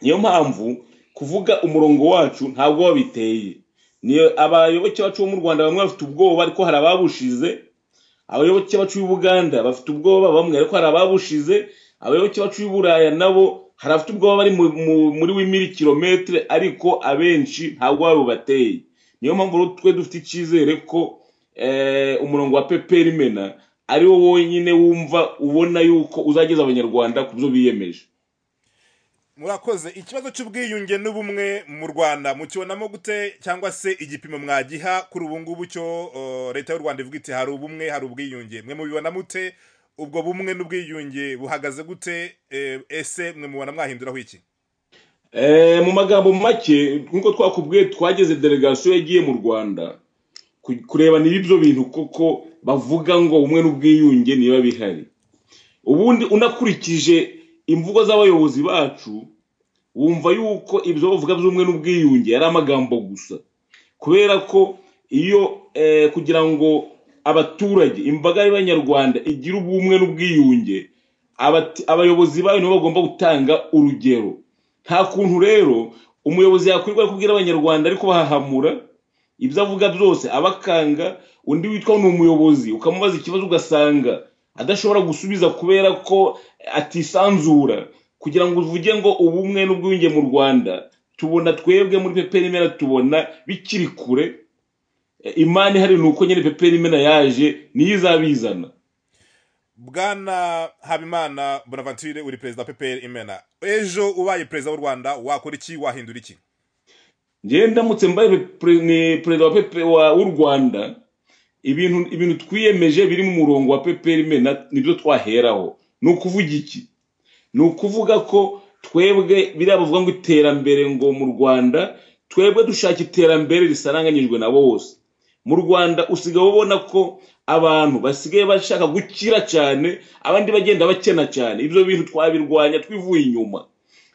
Speaker 4: niyo mpamvu kuvuga umurongo wacu ntabwo wabiteye niyo abayoboke bacu bo mu rwanda bamwe bafite ubwoba ariko hari ababushize abayoboke bacu b'i buganda bafite ubwoba bamwe ariko hari ababushize abayoboke bacu b'i buraya nabo hari abafite ubwoba bari mu- mu- muri w'imiri kilometire ariko abenshi ntabwo barubateye niyo mpamvu rero twe dufite icyizere ko eh, umurongo wa peperi mena ari wo wonyine wumva ubona yuko uzageza abanyarwanda ku byo biyemeje
Speaker 3: murakoze ikibazo cy'ubwiyunge n'ubumwe mu rwanda mukibonamo gute cyangwa se igipimo mwagiha kuri ubu ngubu cyo eh, leta y'u rwanda ivuga iti hari ubumwe hari ubwiyunge mwe mubibona mute ubwo bumwe n'ubwiyunge buhagaze gute Eh, ese mwe mubona mwahinduraho iki
Speaker 4: Eh, mu magambo make nk'uko twakubwiye twageze delegasiyo yagiye mu rwanda ku- kureba niba ibyo bintu koko bavuga ngo ubumwe n'ubwiyunge niba bihari ubundi unakurikije imvugo z'abayobozi bacu wumva yuko ibyo bavuga by'ubumwe n'ubwiyunge ari amagambo gusa kubera ko iyo eh, kugira ngo abaturage imbaga y'abanyarwanda igira ubumwe n'ubwiyunge abati- abayobozi bayo nibo bagomba gutanga urugero nta kuntu rero umuyobozi yakwirirwa kubwira abanyarwanda ariko bahahamura ibyo avuga byose abakanga undi witwa ni umuyobozi ukamubaza ikibazo ugasanga adashobora gusubiza kubera ko atisanzura kugira ngo uvuge ngo ubumwe n'ubwiyunge mu rwanda tubona twebwe muri peperi mera tubona bikiri kure E, imana ihari ni uko nyine peperi mena yaje niyo izabizana
Speaker 3: bwana habimana bonaventure uri perezida wa ppr imena ejo ubaye perezida w'u rwanda wakora iki wahindura iki
Speaker 4: njyewe ndamutse mbaye pre- ni perezida wa pepe wa- w'u rwanda ibintu ibintu twiyemeje biri mu murongo wa peperi mena nibyo twaheraho ni ukuvuga iki ni ukuvuga ko twebwe biriya bavuga ngo iterambere ngo mu rwanda twebwe dushaka iterambere risaranganyijwe na bose mu rwanda usigaye ubona ko abantu basigaye bashaka gukira cyane abandi bagenda bakena cyane ibyo bintu twabirwanya twivuye inyuma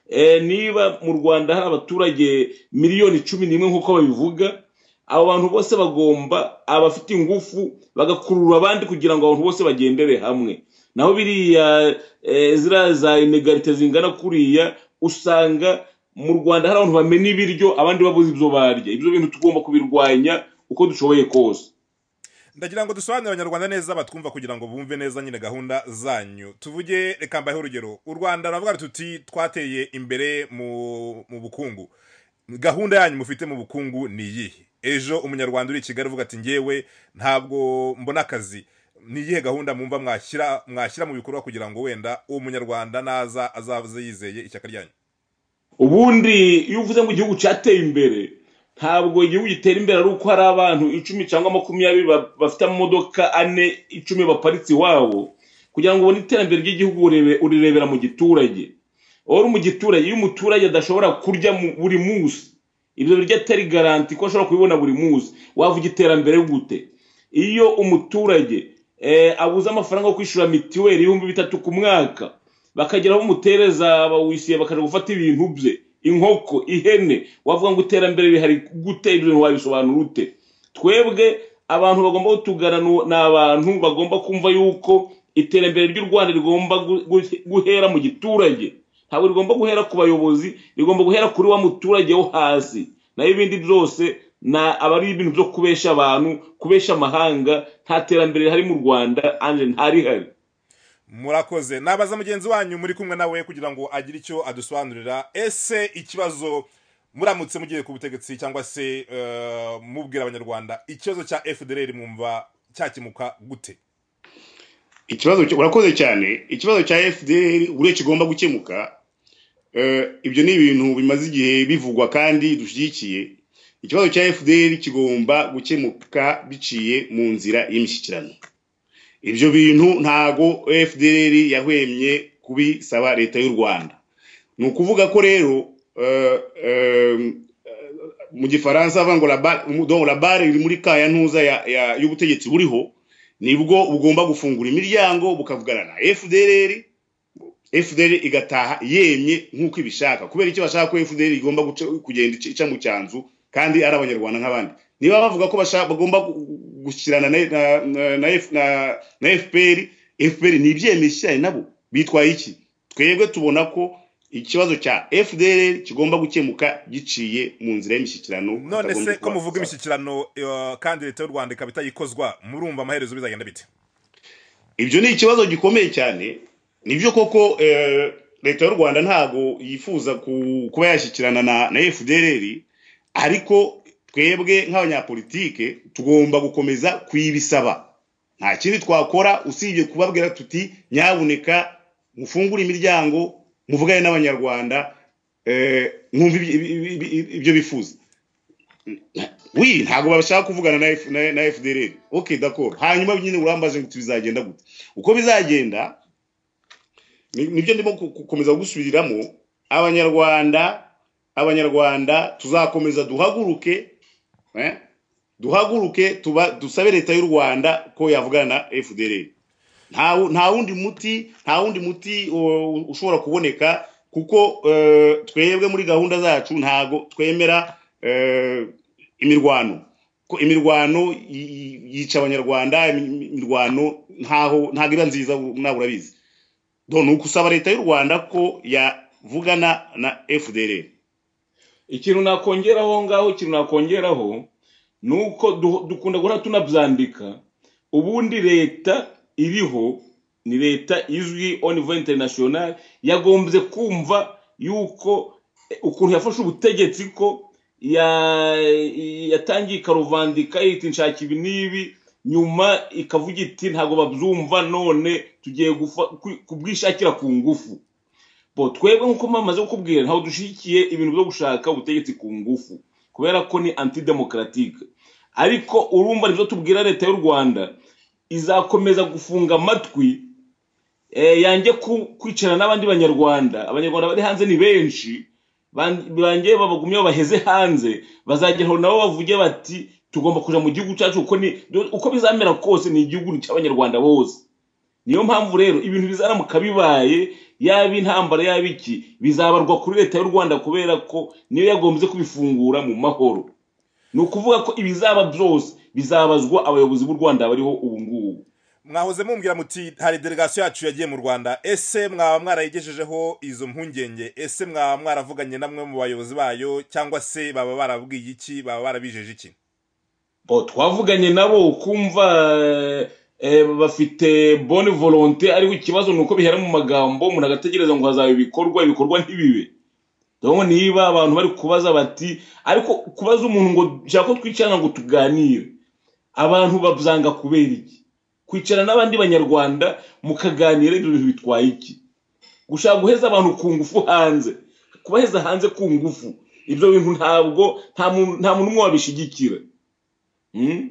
Speaker 4: Eh, niba mu rwanda hari abaturage miliyoni cumi n'imwe nk'uko babivuga abo bantu bose bagomba abafite ingufu bagakurura abandi kugira ngo abantu bose bagendere hamwe naho biriya eh, ziriya za inegarite zingana kuriya usanga mu rwanda hari abantu bamena ibiryo abandi babuze ibyo barya ibyo bintu tugomba kubirwanya uko dushoboye kose
Speaker 3: ndagira ngo dusobanurire abanyarwanda neza batwumva kugira ngo bumve neza nyine gahunda zanyu tuvuge reka mbaheho urugero u rwanda ravuga tuti twateye imbere mu mu bukungu gahunda yanyu mufite mu bukungu ni iyihe ejo umunyarwanda uri i kigali uvuga ati ngewe ntabwo mbona akazi ni iyihe gahunda mwumva mwashyira mwashyira mu bikorwa kugira ngo wenda uwo munyarwanda naza azaze yizeye ishyaka ryanyu
Speaker 4: ubundi iyo uvuze ngo igihugu cyateye imbere ntabwo igihugu gitera imbere ari uko hari abantu icumi cyangwa makumyabiri ba- bafite amamodoka ane icumi baparitse iwabo kugira ngo ubone iterambere ry'igihugu urebe- urirebera mu giturage uri umugiturage iyo umuturage adashobora kurya mu- buri munsi ibyo biryo atari garanti ko ashobora kubibona buri munsi wavuga iterambere gute iyo umuturage eh, abuze amafaranga yo kwishyura mitiweli ibihumbi bitatu ku mwaka bakagera aho umutereza abawishyuye bakaja gufata ibintu bye inkoko ihene wavuga ngo iterambere rihari gute ibyo bintu wabisobanura ute twebwe abantu bagomba kutugana nu- ni abantu bagomba kumva yuko iterambere ry'u rwanda rigomba gu- gu- guhera mu giturage ntabwo rigomba guhera ku bayobozi rigomba guhera kuri wa muturage wo hasi naho ibindi byose na aba ari ibintu byo kubesha abantu kubesha amahanga nta terambere rihari mu rwanda anje ntarihari
Speaker 3: murakoze nabaza mugenzi wanyu muri kumwe nawe kugira ngo agire icyo adusobanurira ese ikibazo muramutse mugiye ku butegetsi cyangwa se eh, mubwira abanyarwanda ikibazo cya fdr mwumva cyakemuka gute
Speaker 5: ikibazo cyo- urakoze cyane ikibazo cya fdr buriya kigomba gukemuka eh, ibyo ni ibintu bimaze igihe bivugwa kandi dushyigikiye ikibazo cya fdr kigomba gukemuka biciye mu nzira y'imishyikirano ibyo bintu ntago fdr yahwemye kubisaba leta y'u rwanda ni ukuvuga ko rero eh, eh, mu gifaransa bavuga ngo "La barre- donc la barre iri muri ka ya ntuza ya- ya- y'ubutegetsi buriho nibwo bugomba gufungura imiryango bukavugana na fdr fdr igataha yemye nk'uko ibishaka kubera icyo bashaka ko fdr igomba guca- kugenda ica ica mu cyanzu kandi ari abanyarwanda nk'abandi niba bavuga ko bashaka- bagomba gu- gushyirana na, na, na, na, F- na, na fpr fpr ni ibyemezo ishyiranye nabo bitwaye iki twebwe tubona ko ikibazo cya fdr kigomba gukemuka giciye mu nzira y'imishyikirano
Speaker 3: none
Speaker 5: hatagombye
Speaker 3: se ko
Speaker 5: kuba-
Speaker 3: muvuga imishyikirano eh, kandi leta y'u rwanda ikaba itayikozwa murumva amaherezo bizagenda bite
Speaker 5: ibyo ni ikibazo gikomeye cyane nibyo koko eh, leta y'u rwanda ntago yifuza ku- kuba yashyikirana na, na fdr ariko twebwe nk'abanyapolitike tugomba gukomeza kuyibisaba nta kindi twakora usibye kubabwira tuti nyabuneka mufungure imiryango muvugane n'abanyarwanda eh, mwumve ibi- ibi- ibi- ibi- ibyo bifuza wi ntabwo bashaka kuvugana na, F- na, na fdr ok d'accord hanyuma nyine urambaje ngo bizagenda gute uko bizagenda ni- nibyo ndimo ku- gukomeza gusubiriramo abanyarwanda abanyarwanda tuzakomeza duhaguruke eh, duhaguruke tuba dusabe leta y'u rwanda ko yavugana na fdr nta wu- nta wundi muti nta wundi muti uh, ushobora kuboneka kuko uh, twebwe muri gahunda zacu ntago twemera uh, imirwano ko imirwano yi- yi- yica abanyarwanda imi- imirwano ntaho ntago iba nziza u- nawe urabizi do ni ukusaba leta y'u rwanda ko yavugana na fdr
Speaker 4: ikintu nakongeraho ngaho ikintu nakongeraho ni uko du- dukunda guhora tunabyandika ubundi leta iriho ni leta izwi au niveau international yagombye kumva yuko eh, ukuntu yafashe ubutegetsi ko ya- yatangiye ikaruvandika yita inshaka ibi n'ibi nyuma ikavuga iti ntabwo babyumva none tugiye gufa- ku- kubwishakira ku ngufu bo twebwe nk'uko mpamaze kukubwira ntabwo dushyigikiye ibintu byo gushaka ubutegetsi ku ngufu kubera ko ni antidemokaratike ariko urumva nibyo tubwira leta y'u rwanda izakomeza gufunga amatwi eh, yanjye ku- kwicara n'abandi banyarwanda abanyarwanda bari hanze ni benshi ban- banjye babagumyeho baheze hanze bazagera aho nabo bavuge bati tugomba kuja mu gihugu cyacu uko ni do- uko bizamera kose ni igihugu ni cy'abanyarwanda bose niyo mpamvu rero ibintu bizaramuka bibaye yaba intambara yaba iki bizabarwa kuri leta y'u rwanda kubera ko niyo yagombye kubifungura mu mahoro ni ukuvuga ko ibizaba byose bizabazwa abayobozi b'u rwanda bariho ubu ngubu
Speaker 3: mwahoze mumbwira muti hari delegasiyo yacu yagiye mu rwanda ese mwaba mwarayigejejeho izo mpungenge ese mwaba mwaravuganye namwe mu bayobozi bayo cyangwa se baba barabwiye iki baba barabijeje iki
Speaker 4: bo twavuganye nabo kumva eh, bafite bonne volonté ariko ikibazo ni uko bihera mu magambo umuntu agategereza ngo hazaba ibikorwa ibikorwa ntibibe dore niba abantu bari kubaza bati ariko kubaza umuntu ngo nshaka ko twicarana ngo tuganire abantu babyanga kubera iki kwicara n'abandi banyarwanda mukaganira ibyo bintu bitwaye iki gushaka guheza abantu ku ngufu hanze kubaheza hanze ku ngufu ibyo bintu ntabwo nta muntu nta muntu umwe wabishyigikira Mm?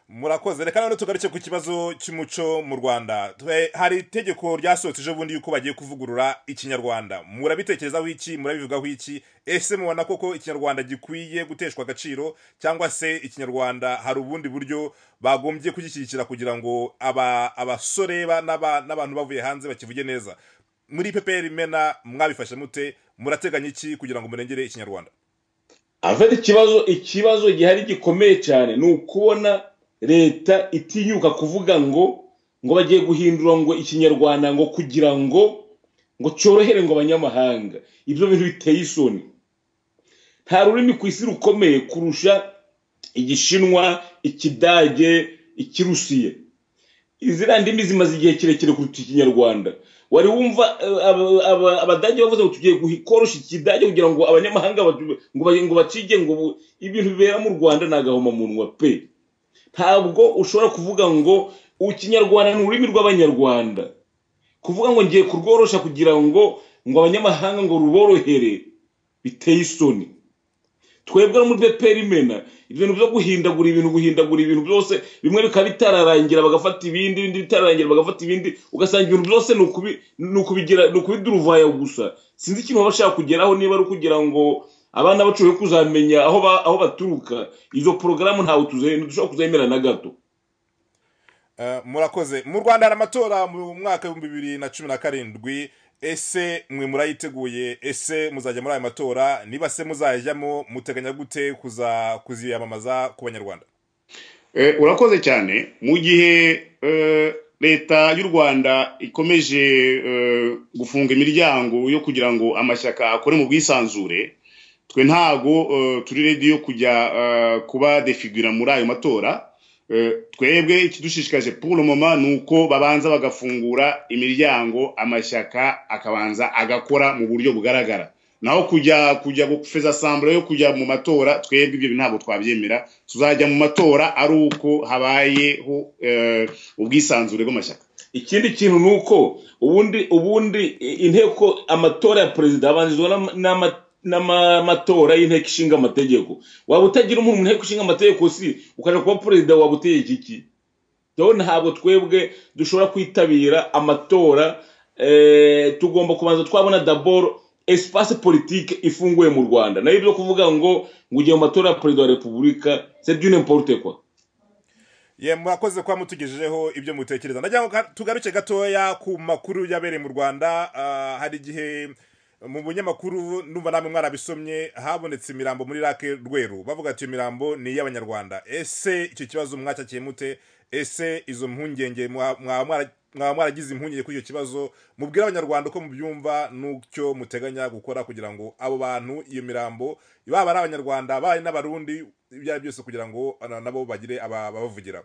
Speaker 3: murakoze reka none tugaruke ku kibazo cy'umuco mu rwanda Twe- hari itegeko ryasohotse ejo bundi yuko bagiye kuvugurura ikinyarwanda murabitekerezaho iki murabivugaho iki ese mubona koko ikinyarwanda gikwiye guteshwa agaciro cyangwa se ikinyarwanda hari ubundi buryo bagombye kugishyigikira kugira ngo aba- abasore ba- n'aba- n'abantu bavuye hanze bakivuge neza muri ppr imena mwabifashe mute murateganya iki kugira ngo murengere ikinyarwanda
Speaker 4: afite ikibazo ikibazo gihari gikomeye cyane ni ukubona leta itinyuka kuvuga ngo ngo bagiye guhindura ngo ikinyarwanda ngo kugira ngo ngo cyorohere ngo abanyamahanga ibyo bintu biteye isoni nta rurimi ku isi rukomeye kurusha igishinwa ikidage ikirusiya iziriya ndimi zimaze igihe kirekire kuruta ikinyarwanda wari wumva eh, aba- aba- abadage bavuze ngo tugiye guhi- koroshya ikidage kugira ngo abanyamahanga batu- ngo ba- ngo bacige ngo bu- ibintu bibera mu rwanda ni agahomamunwa pe ntabwo ushobora kuvuga ngo ikinyarwanda ni ururimi rw'abanyarwanda kuvuga ngo ngiye kurworoshya kugira ngo ngo abanyamahanga ngo ruborohere biteye isoni twebwe no muri beperi imena ibintu byo guhindagura ibintu guhindagura ibintu byose bimwe bikaba bitararangira bagafata ibindi ibindi bitararangira bagafata ibindi ugasanga ibintu byose ni ukubi- ni ukubigira ni ukubiduruvaya gusa sinzi ikintu baba bashaka kugeraho niba ari ukugira ngo abana bacu be kuzamenya aho ba- aho baturuka izo porogaramu ntawe tuze- ntidushobora kuzemera na gato
Speaker 3: Eh, murakoze mu rwanda hari amatora mu mwaka w'ibihumbi bibiri na cumi na karindwi ese mwe murayiteguye ese muzajya muri ayo matora niba se muzayajyamo muteganya gute kuza kuziyamamaza ku banyarwanda
Speaker 5: Eh, urakoze cyane mu gihe eh, leta y'u rwanda ikomeje eh, gufunga imiryango yo kugira ngo amashyaka akore mu bwisanzure twe ntago eh, turi ready yo kujya eh, kuba defigura muri ayo matora Eh, twebwe ikidushishikaje pour le moment ni uko babanza bagafungura imiryango amashyaka akabanza agakora mu buryo bugaragara naho kujya kujya gufeza sambure yo kujya mu matora twebwe ibyo bintu ntabwo twabyemera tuzajya mu matora ari uko habayeho eh, ubwisanzure bw'amashyaka
Speaker 4: ikindi kintu ni uko ubundi ubundi i- inteko amatora ya perezida abanzizwa n'ama- n'ama- n'amatora y'inteko ishinga amategeko waba utagira umuntu mu nteko ishinga amategeko si ukaja kuba perezida waba utegeka iki rero ntabwo twebwe dushobora kwitabira amatora eh, tugomba kubanza twabona daboro espace politique ifunguye mu rwanda nayo byo kuvuga ngo ngo ugiye mu matora ya perezida wa repubulika c'est du n'importe quoi
Speaker 3: ye murakoze kuba mutugejejeho ibyo mutekereza ndagira ngo ga- tugaruke gatoya ku makuru yabereye mu rwanda Ah, hari igihe mu bunyamakuru numva namwe mwarabisomye habonetse imirambo muri rake rweru bavuga ati iyo mirambo ni iy'abanyarwanda ese icyo kibazo mwacyakiye mute ese izo mpungenge mwa- mwaba mwara- mwaba mwaragize impungenge kuri icyo kibazo mubwire abanyarwanda uko mubyumva n'icyo muteganya gukora kugira ngo abo bantu iyo mirambo baba ari abanyarwanda baba ari n'abarundi ibyo ari byo byose kugira ngo na- nabo bagire ababavugira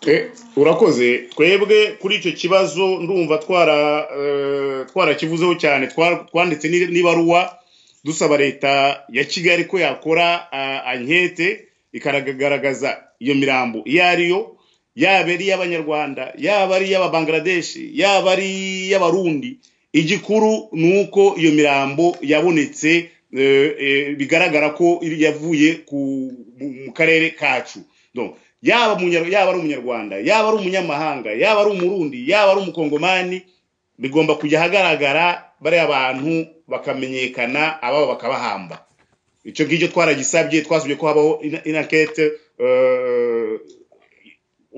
Speaker 5: Eh, urakoze twebwe kuri icyo kibazo ndumva twara eh, twarakivuzeho cyane twa- twanditse n'i- n'ibaruwa dusaba leta ya kigali ko yakora ah, ankete ikagaragaza iyo mirambo iyo ari yo yaba ari iy'abanyarwanda yaba ari iy'ababangaradeshi yaba ari iy'abarundi igikuru ni uko iyo mirambo yabonetse eh, eh, bigaragara ko yavuye ku- mu- mu karere kacu Donc, yaba umunyar- yaba ari umunyarwanda yaba ari umunyamahanga yaba ari umurundi yaba ari umukongomani bigomba kujya ahagaragara bariya bantu bakamenyekana ababo bakabahamba icyo ngicyo twaragisabye twasabye ko habaho ina- inakete eh,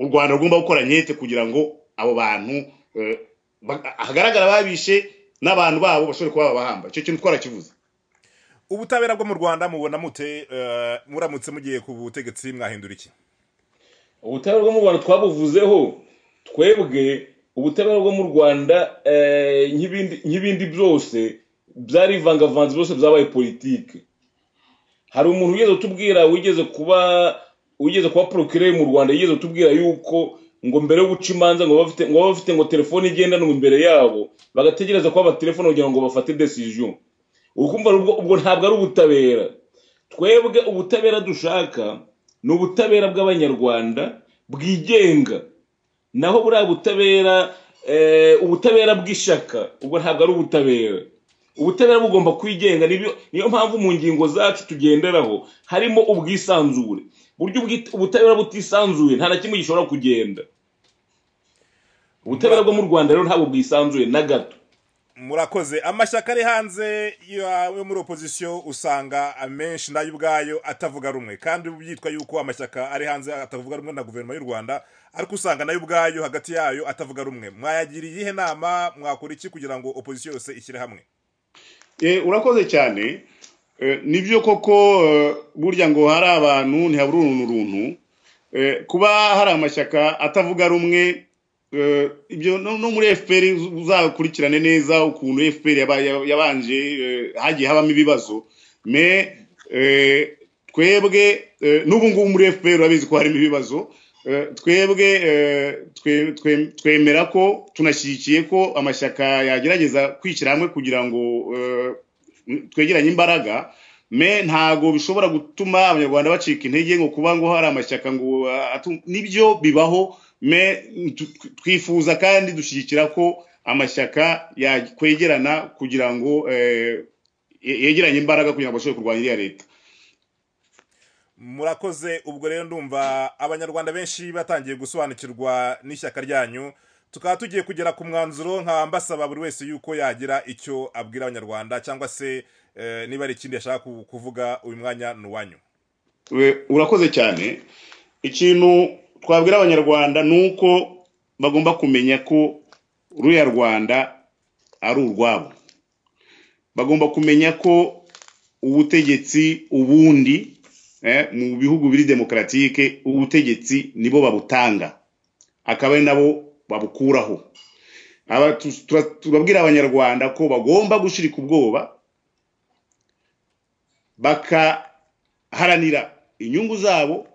Speaker 5: u rwanda rugomba gukora nkete kugira ngo abo bantu eh, ba- hagaragara babishe n'abantu babo bashobore kuba babahamba icyo kintu twarakivuze
Speaker 3: ubutabera bwo mu rwanda mubona mute eh, muramutse mugiye ku butegetsi mwahindura iki
Speaker 4: ubutabera bwo mu rwanda twabuvuzeho twebwe ubutabera bwo mu rwanda eh, nk'ibindi- nk'ibindi byose byari ivangavanze byose byabaye politike hari umuntu wigeze utubwira wigeze kuba wigeze kuba porokireri mu rwanda yigeze utubwira yuko ngo mbere yo guca imanza ngo bafite ngo baba bafite ngo telefone igendanwa imbere yabo bagategereza ko abatelefone kugira ngo bafate decision ukumva ubwo ubwo ntabwo ari ubutabera twebwe ubutabera dushaka ni ubutabera bw'abanyarwanda bwigenga naho buriya butabera eh, ubutabera bw'ishyaka ubwo ntabwo ari ubutabera ubutabera bugomba kwigenga nibyo niyo mpamvu mu ngingo zacu tugenderaho harimo ubwisanzure buryo ubwit- ubutabera butisanzuye nta na kimwe gishobora kugenda ubutabera bwo mu rwanda rero ntabwo bwisanzuye na gato
Speaker 3: murakoze amashyaka ari hanze ya- yo muri opozisiyo usanga amenshi nayo ubwayo atavuga rumwe kandi byitwa yuko amashyaka ari hanze atavuga rumwe na guverinoma y'u rwanda ariko usanga nayo ubwayo hagati yayo atavuga rumwe mwayagira iyihe nama mwakora iki kugira ngo opozisiyo yose ishyire hamwe
Speaker 5: Eh, urakoze cyane Eh, nibyo koko eh, burya ngo hari abantu ntihabura uruntu runtu Eh, kuba hari amashyaka atavuga rumwe eh, ibyo no no muri fpr uzakurikirane neza ukuntu fpr yaba- yaba- yabanje eh, hagiye habamo ibibazo me eh, twebwe eh, n'ubu ngubu muri fpr urabizi ko harimo ibibazo Eh, twebwe eh, twe- twe- twemera ko tunashyigikiye ko amashyaka yagerageza kwishyira hamwe kugira ngo eh, twegeranye imbaraga me ntago bishobora gutuma abanyarwanda bacika intege ngo kuba ngo hari amashyaka ngo ah, atu- nibyo bibaho me tu- twifuza kandi dushyigikira ko amashyaka yakwegerana kugira ngo eh, ye- yegeranye imbaraga kugira ngo bashobore kurwanya iriya leta
Speaker 3: murakoze ubwo rero ndumva abanyarwanda benshi batangiye gusobanukirwa n'ishyaka ryanyu tukaba tugiye kugera ku mwanzuro nkaba mbasaba buri wese yuko yagira icyo abwira abanyarwanda cyangwa se eh, niba hari ikindi yashaka ku- kuvuga uyu mwanya ni uwanyu
Speaker 5: We- urakoze cyane ikintu twabwira abanyarwanda ni uko bagomba kumenya ko ruriya rwanda ari urwabo bagomba kumenya ko ubutegetsi ubundi eh, mu bihugu biri demokaratike ubutegetsi nibo babutanga akaba ari nabo babukuraho Aba- tu- tura- turabwira abanyarwanda ko bagomba gushirika ubwoba bakaharanira inyungu zabo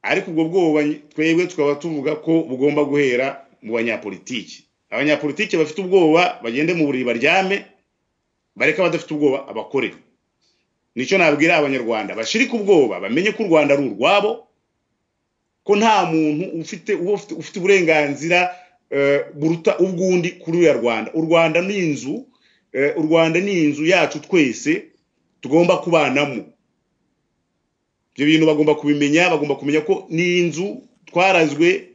Speaker 5: ariko ubwo bwoba twebwe tukaba tuvuga ko bugomba guhera mu banyapolitiki abanyapolitiki bafite ubwoba bagende mu buriri baryame bareke abadafite ubwoba abakore nicyo nabwira abanyarwanda bashirike ubwoba bamenye ko u rwanda ari urwabo ko nta muntu ufite uba ufite ufite uburenganzira eh, buruta ubw'undi kuri uriya rwanda u rwanda ni inzu eh, u rwanda ni inzu yacu twese tugomba kubanamo ibyo bintu bagomba kubimenya bagomba kumenya ko ni inzu twarazwe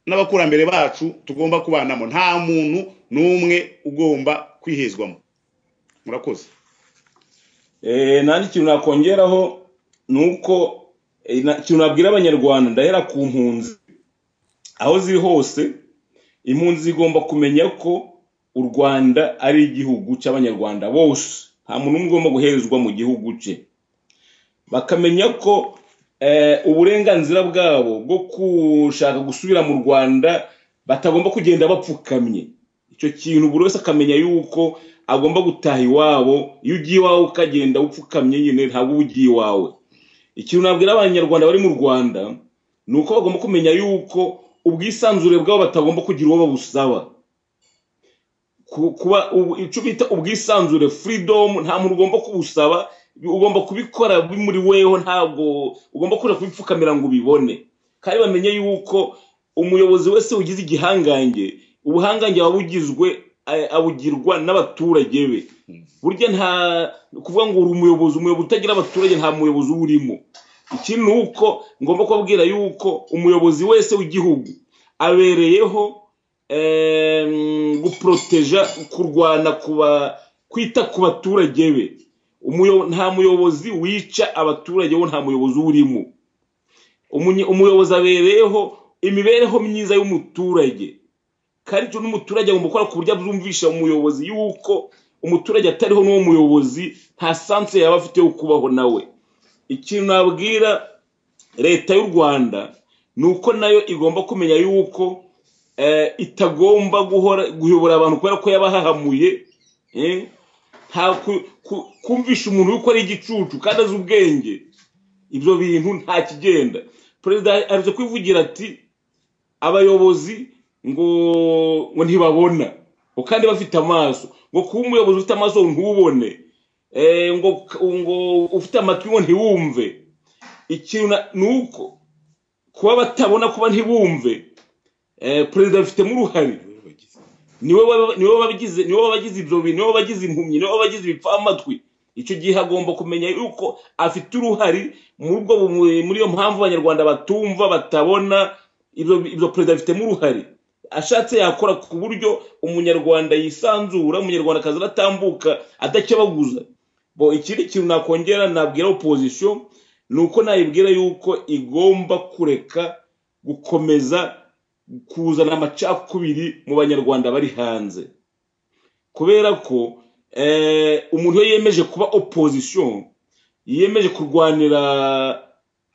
Speaker 5: n'abakurambere bacu tugomba kubanamo nta muntu n'umwe ugomba kwihezwamo murakoze
Speaker 4: Eh, nandi ikintu nakongeraho ni uko eh, na- ikintu nabwira abanyarwanda ndahera ku mpunzi aho ziri hose impunzi zigomba kumenya ko u rwanda ari igihugu cy'abanyarwanda bose nta muntu umwe ugomba guherezwa mu gihugu cye bakamenya ko eh, uburenganzira bwabo bwo gushaka gusubira mu rwanda batagomba kugenda bapfukamye icyo kintu buri wese akamenya yuko agomba gutaha iwabo iyo ugiye iwawe ukagenda upfukamye nyine ntabwo uba ugiye iwawe ikintu nabwira abanyarwanda bari mu rwanda ni uko bagomba kumenya yuko ubwisanzure bwabo batagomba kugira uwo babusaba Ku- kuba ubu- icyo bita ubwisanzure freedom nta muntu ugomba kubusaba ugomba kubikora bimuri weho ntabwo ugomba kuja kubipfukamira ngo ubibone kandi bamenye yuko umuyobozi wese ugize igihangange ubuhangange buba bugizwe eh, abugirwa n'abaturage be burya nta kuvuga ngo uri umuyobozi umuyobozi utagira abaturage nta muyobozi uba urimo ikindi ni uko ngomba kubabwira yuko umuyobozi wese w'igihugu abereyeho em, guporoteja kurwana kuba kwita ku baturage be Umuyo- nta muyobozi wica abaturage we nta muyobozi uba urimo Umunye- umuyobozi abereyeho imibereho myiza y'umuturage kandi icyo n'umuturage agomba gukora ku buryo abyumvisha umuyobozi yuko umuturage atariho n'uwo muyobozi nta sanse yaba afite yo kubaho nawe ikintu nabwira leta y'u rwanda ni uko nayo igomba kumenya yuko eh, itagomba guhora guyobora abantu kubera ko yabahahamuye eh, nta ku- ku- kumvisha umuntu yuko ari igicucu kandi azi ubwenge ibyo bintu nta kigenda perezida aherutse kwivugira ati abayobozi ngo ngo ntibabona ngo kandi bafite amaso ngo kuba umuyobozi ufite amaso ntubone eh, ngo ngo ufite amatwi ngo ntiwumve ikintu na- ni uko kuba batabona kuba ntibumve eh, perezida abifitemo uruhare niwe waba- niwe wabagize niwe wabagize ibyo bintu niwe wabagize impumyi niwe wabagize ibipfamatwi icyo gihe agomba kumenya yuko afite uruhare muri ubwo bumu- muri iyo mpamvu abanyarwanda batumva batabona ibyo ibyo perezida abifitemo uruhare ashatse yakora ku buryo umunyarwanda yisanzura umunyarwandakazi aratambuka adakebaguza bo ikindi kintu nakongera nabwira opozisiyo ni uko nayibwira yuko igomba kureka gukomeza kuzana amacakubiri mu banyarwanda bari hanze kubera ko eh, umuntu iyo yemeje kuba opozisiyo yiyemeje kurwanira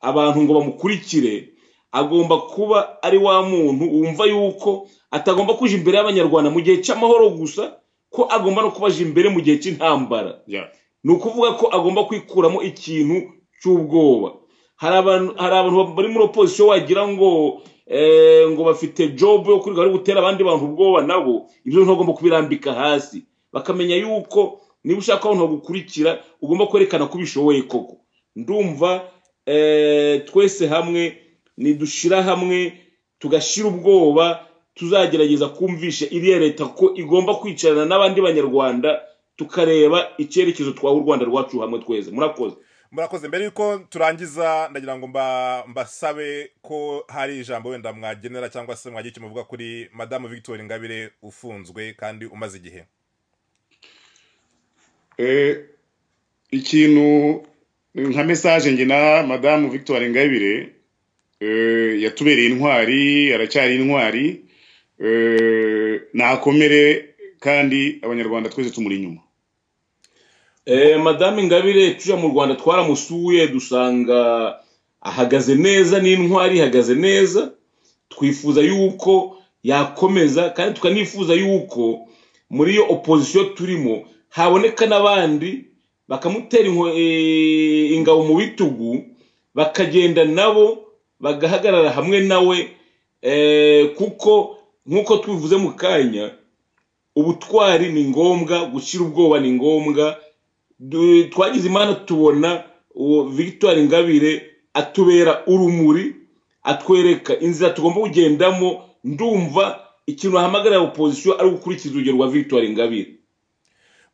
Speaker 4: abantu ngo bamukurikire agomba kuba ari wa muntu wumva yuko atagomba kuja imbere y'abanyarwanda mu gihe cy'amahoro gusa ko agomba no kubaja imbere mu gihe cy'intambara
Speaker 5: Yeah.
Speaker 4: ni ukuvuga ko agomba kwikuramo ikintu cy'ubwoba hari abantu hari abantu bari muri opozisiyo wagira ngo eh, ngo bafite jobu yo kwirirwa bari gutera abandi bantu ubwoba nabo ibyo ntagomba kubirambika hasi bakamenya yuko niba ushaka ko abantu bagukurikira ugomba kwerekana ko ubishoboye koko ndumva eh, twese hamwe nidushira hamwe tugashira ubwoba tuzagerageza kumvisha iriya leta ko igomba kwicarana n'abandi banyarwanda tukareba icyerekezo twaha u rwanda rwacu hamwe tweze murakoze
Speaker 3: murakoze mbere yuko turangiza ndagira ngo mba- mbasabe ko hari ijambo wenda mwagenera cyangwa se mwagira icyo muvuga kuri madamu victoire ingabire ufunzwe kandi umaze igihe
Speaker 5: Eh, ikintu nka mesaje nge na madamu victoire ngabire eh, yatubereye intwari aracyari intwari eh, ntakomere kandi abanyarwanda twese tumuri inyuma
Speaker 4: Eh, madame ingabire tujya mu rwanda twaramusuye dusanga ahagaze neza n'intwari ihagaze neza twifuza yuko yakomeza kandi tukanifuza yuko muri iyo opozisiyo turimo haboneka n'abandi bakamutera inko- eh, ingabo mu bitugu bakagenda nabo bagahagarara hamwe nawe eh, kuko nk'uko tubivuze mu kanya ubutwari ni ngombwa gushyira ubwoba ni ngombwa Du- twagize imana tubona uwo victoire ingabire atubera urumuri atwereka inzira tugomba kugendamo ndumva ikintu ahamagarira opozisiyo ari gukurikiza urugero rwa victoire ingabire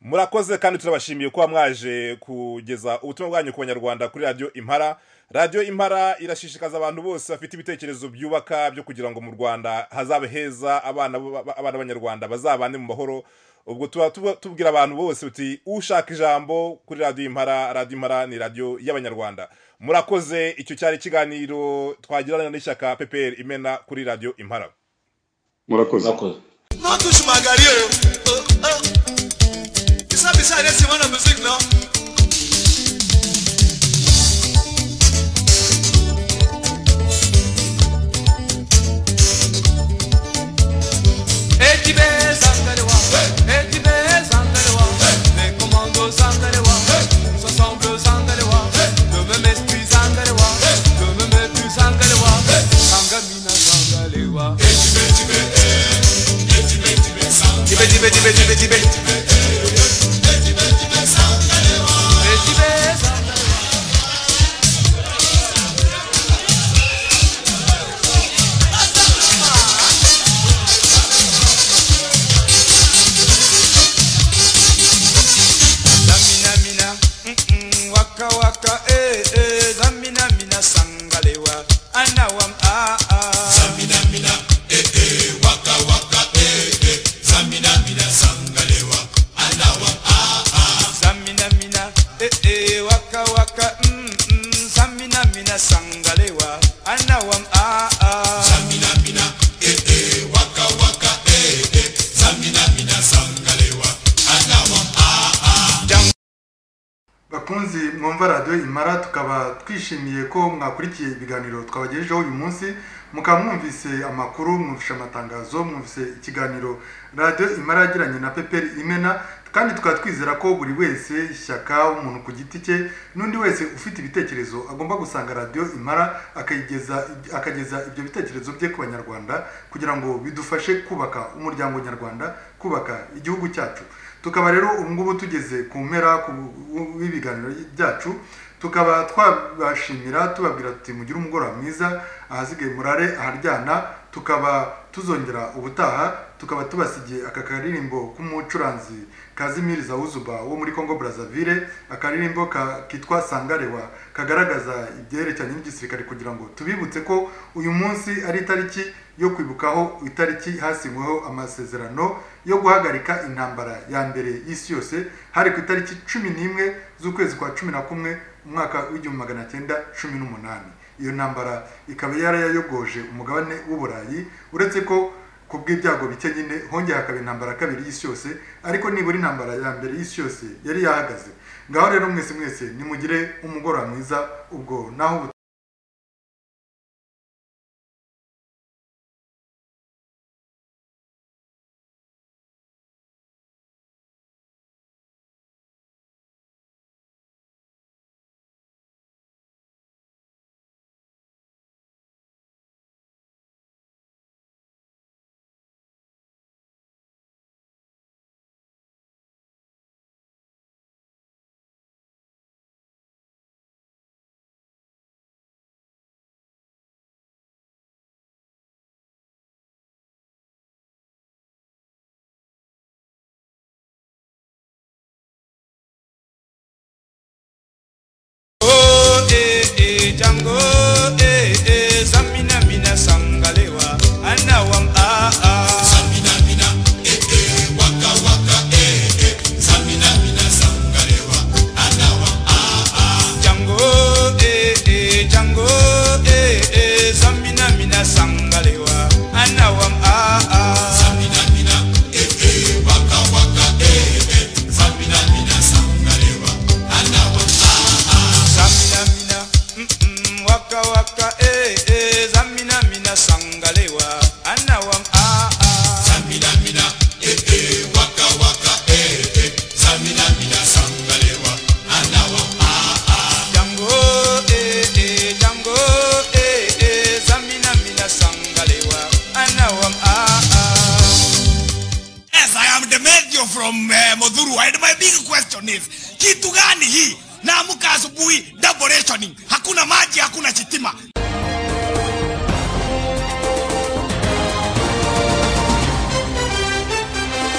Speaker 3: murakoze kandi turabashimiye kuba mwaje kugeza ubutumwa bwanyu ku banyarwanda kuri radiyo impara radiyo impara irashishikaza abantu bose bafite ibitekerezo byubaka byo kugira ngo mu rwanda hazabe heza abana b- b- abana b'abanyarwanda bazabane mu mahoro ubwo tuba tuba- tubwira abantu bose uti ushaka ijambo kuri radiyo impara radiyo impara ni radiyo y'abanyarwanda murakoze icyo cyari ikiganiro twagirana n'ishyaka peperi imena kuri radiyo impara
Speaker 5: murakoze
Speaker 4: murakoze
Speaker 6: ntutushimagali o bisabisa ere simona music no Dibe dibe dibe dibe dibe
Speaker 7: paka eh eh zamina mina sangalewa anawam ah ah zamina mina eh eh waka waka mm mm zamina mina sangalewa anawam ah ah
Speaker 2: bakunzi mwumva radiyo imara tukaba twishimiye ko mwakurikiye ibiganiro twabagejejeho uyu munsi mukaba mwumvise amakuru mwumvise amatangazo mwumvise ikiganiro radiyo imara yagiranye na peperi imena kandi tukaba twizera ko buri wese ishyaka umuntu ku giti cye n'undi wese ufite ibitekerezo agomba gusanga radiyo imara akayigeza akageza ibyo bitekerezo bye ku banyarwanda kugira ngo bidufashe kubaka umuryango nyarwanda kubaka igihugu cyacu tukaba rero ubu ngubu tugeze ku mpera ku- w'ibiganiro byacu tukaba twabashimira tubabwira tuti mugire umugoroba mwiza ahasigaye murare aharyana tukaba tuzongera ubutaha tukaba tubasigiye aka karirimbo k'umucuranzi kazimiri zawuzuba wo muri congo brazzaville akaririmbo ka, kitwa sangarewa kagaragaza ibyerekeranye n'igisirikare kugira ngo tubibutse ko uyu munsi ari itariki yo kwibukaho itariki hasinyweho amasezerano yo guhagarika intambara ya mbere y'isi yose hari ku itariki cumi n'imwe z'ukwezi kwa cumi na kumwe umwaka w'igihumbi magana cyenda cumi n'umunani iyo ntambara ikaba yarayayogoje umugabane w'uburayi uretse ko ku bw'ibyago bike nyine hongeye hakaba intambara ya kabiri y'isi yose ariko nibura intambara ya mbere y'isi yose yari yahagaze ngaho rero mwese mwese nimugire umugoroba mwiza ubwo naho ubu
Speaker 7: Oh, eh, eh, Django, eh, eh, Zamina, Mina, Sangalewa, Anawam, ah, ah. Django, eh, eh, Django, eh, eh, Zamina, Mina, Sangalewa, Anawam, ah, ah. Zamina, mina, mm, mm, waka, waka, eh, eh, Zamina, mina, Sangalewa, Anawam, ah, ah. Django, eh, eh, Django, eh, eh, Zamina, mina, Sangalewa, Anawam, ah, ah.
Speaker 6: Yes, I am the major from uh, Modhuru. And my big question is, kitu gani hii? Naamka asubuhi double rationing, hakuna maji, hakuna chitima.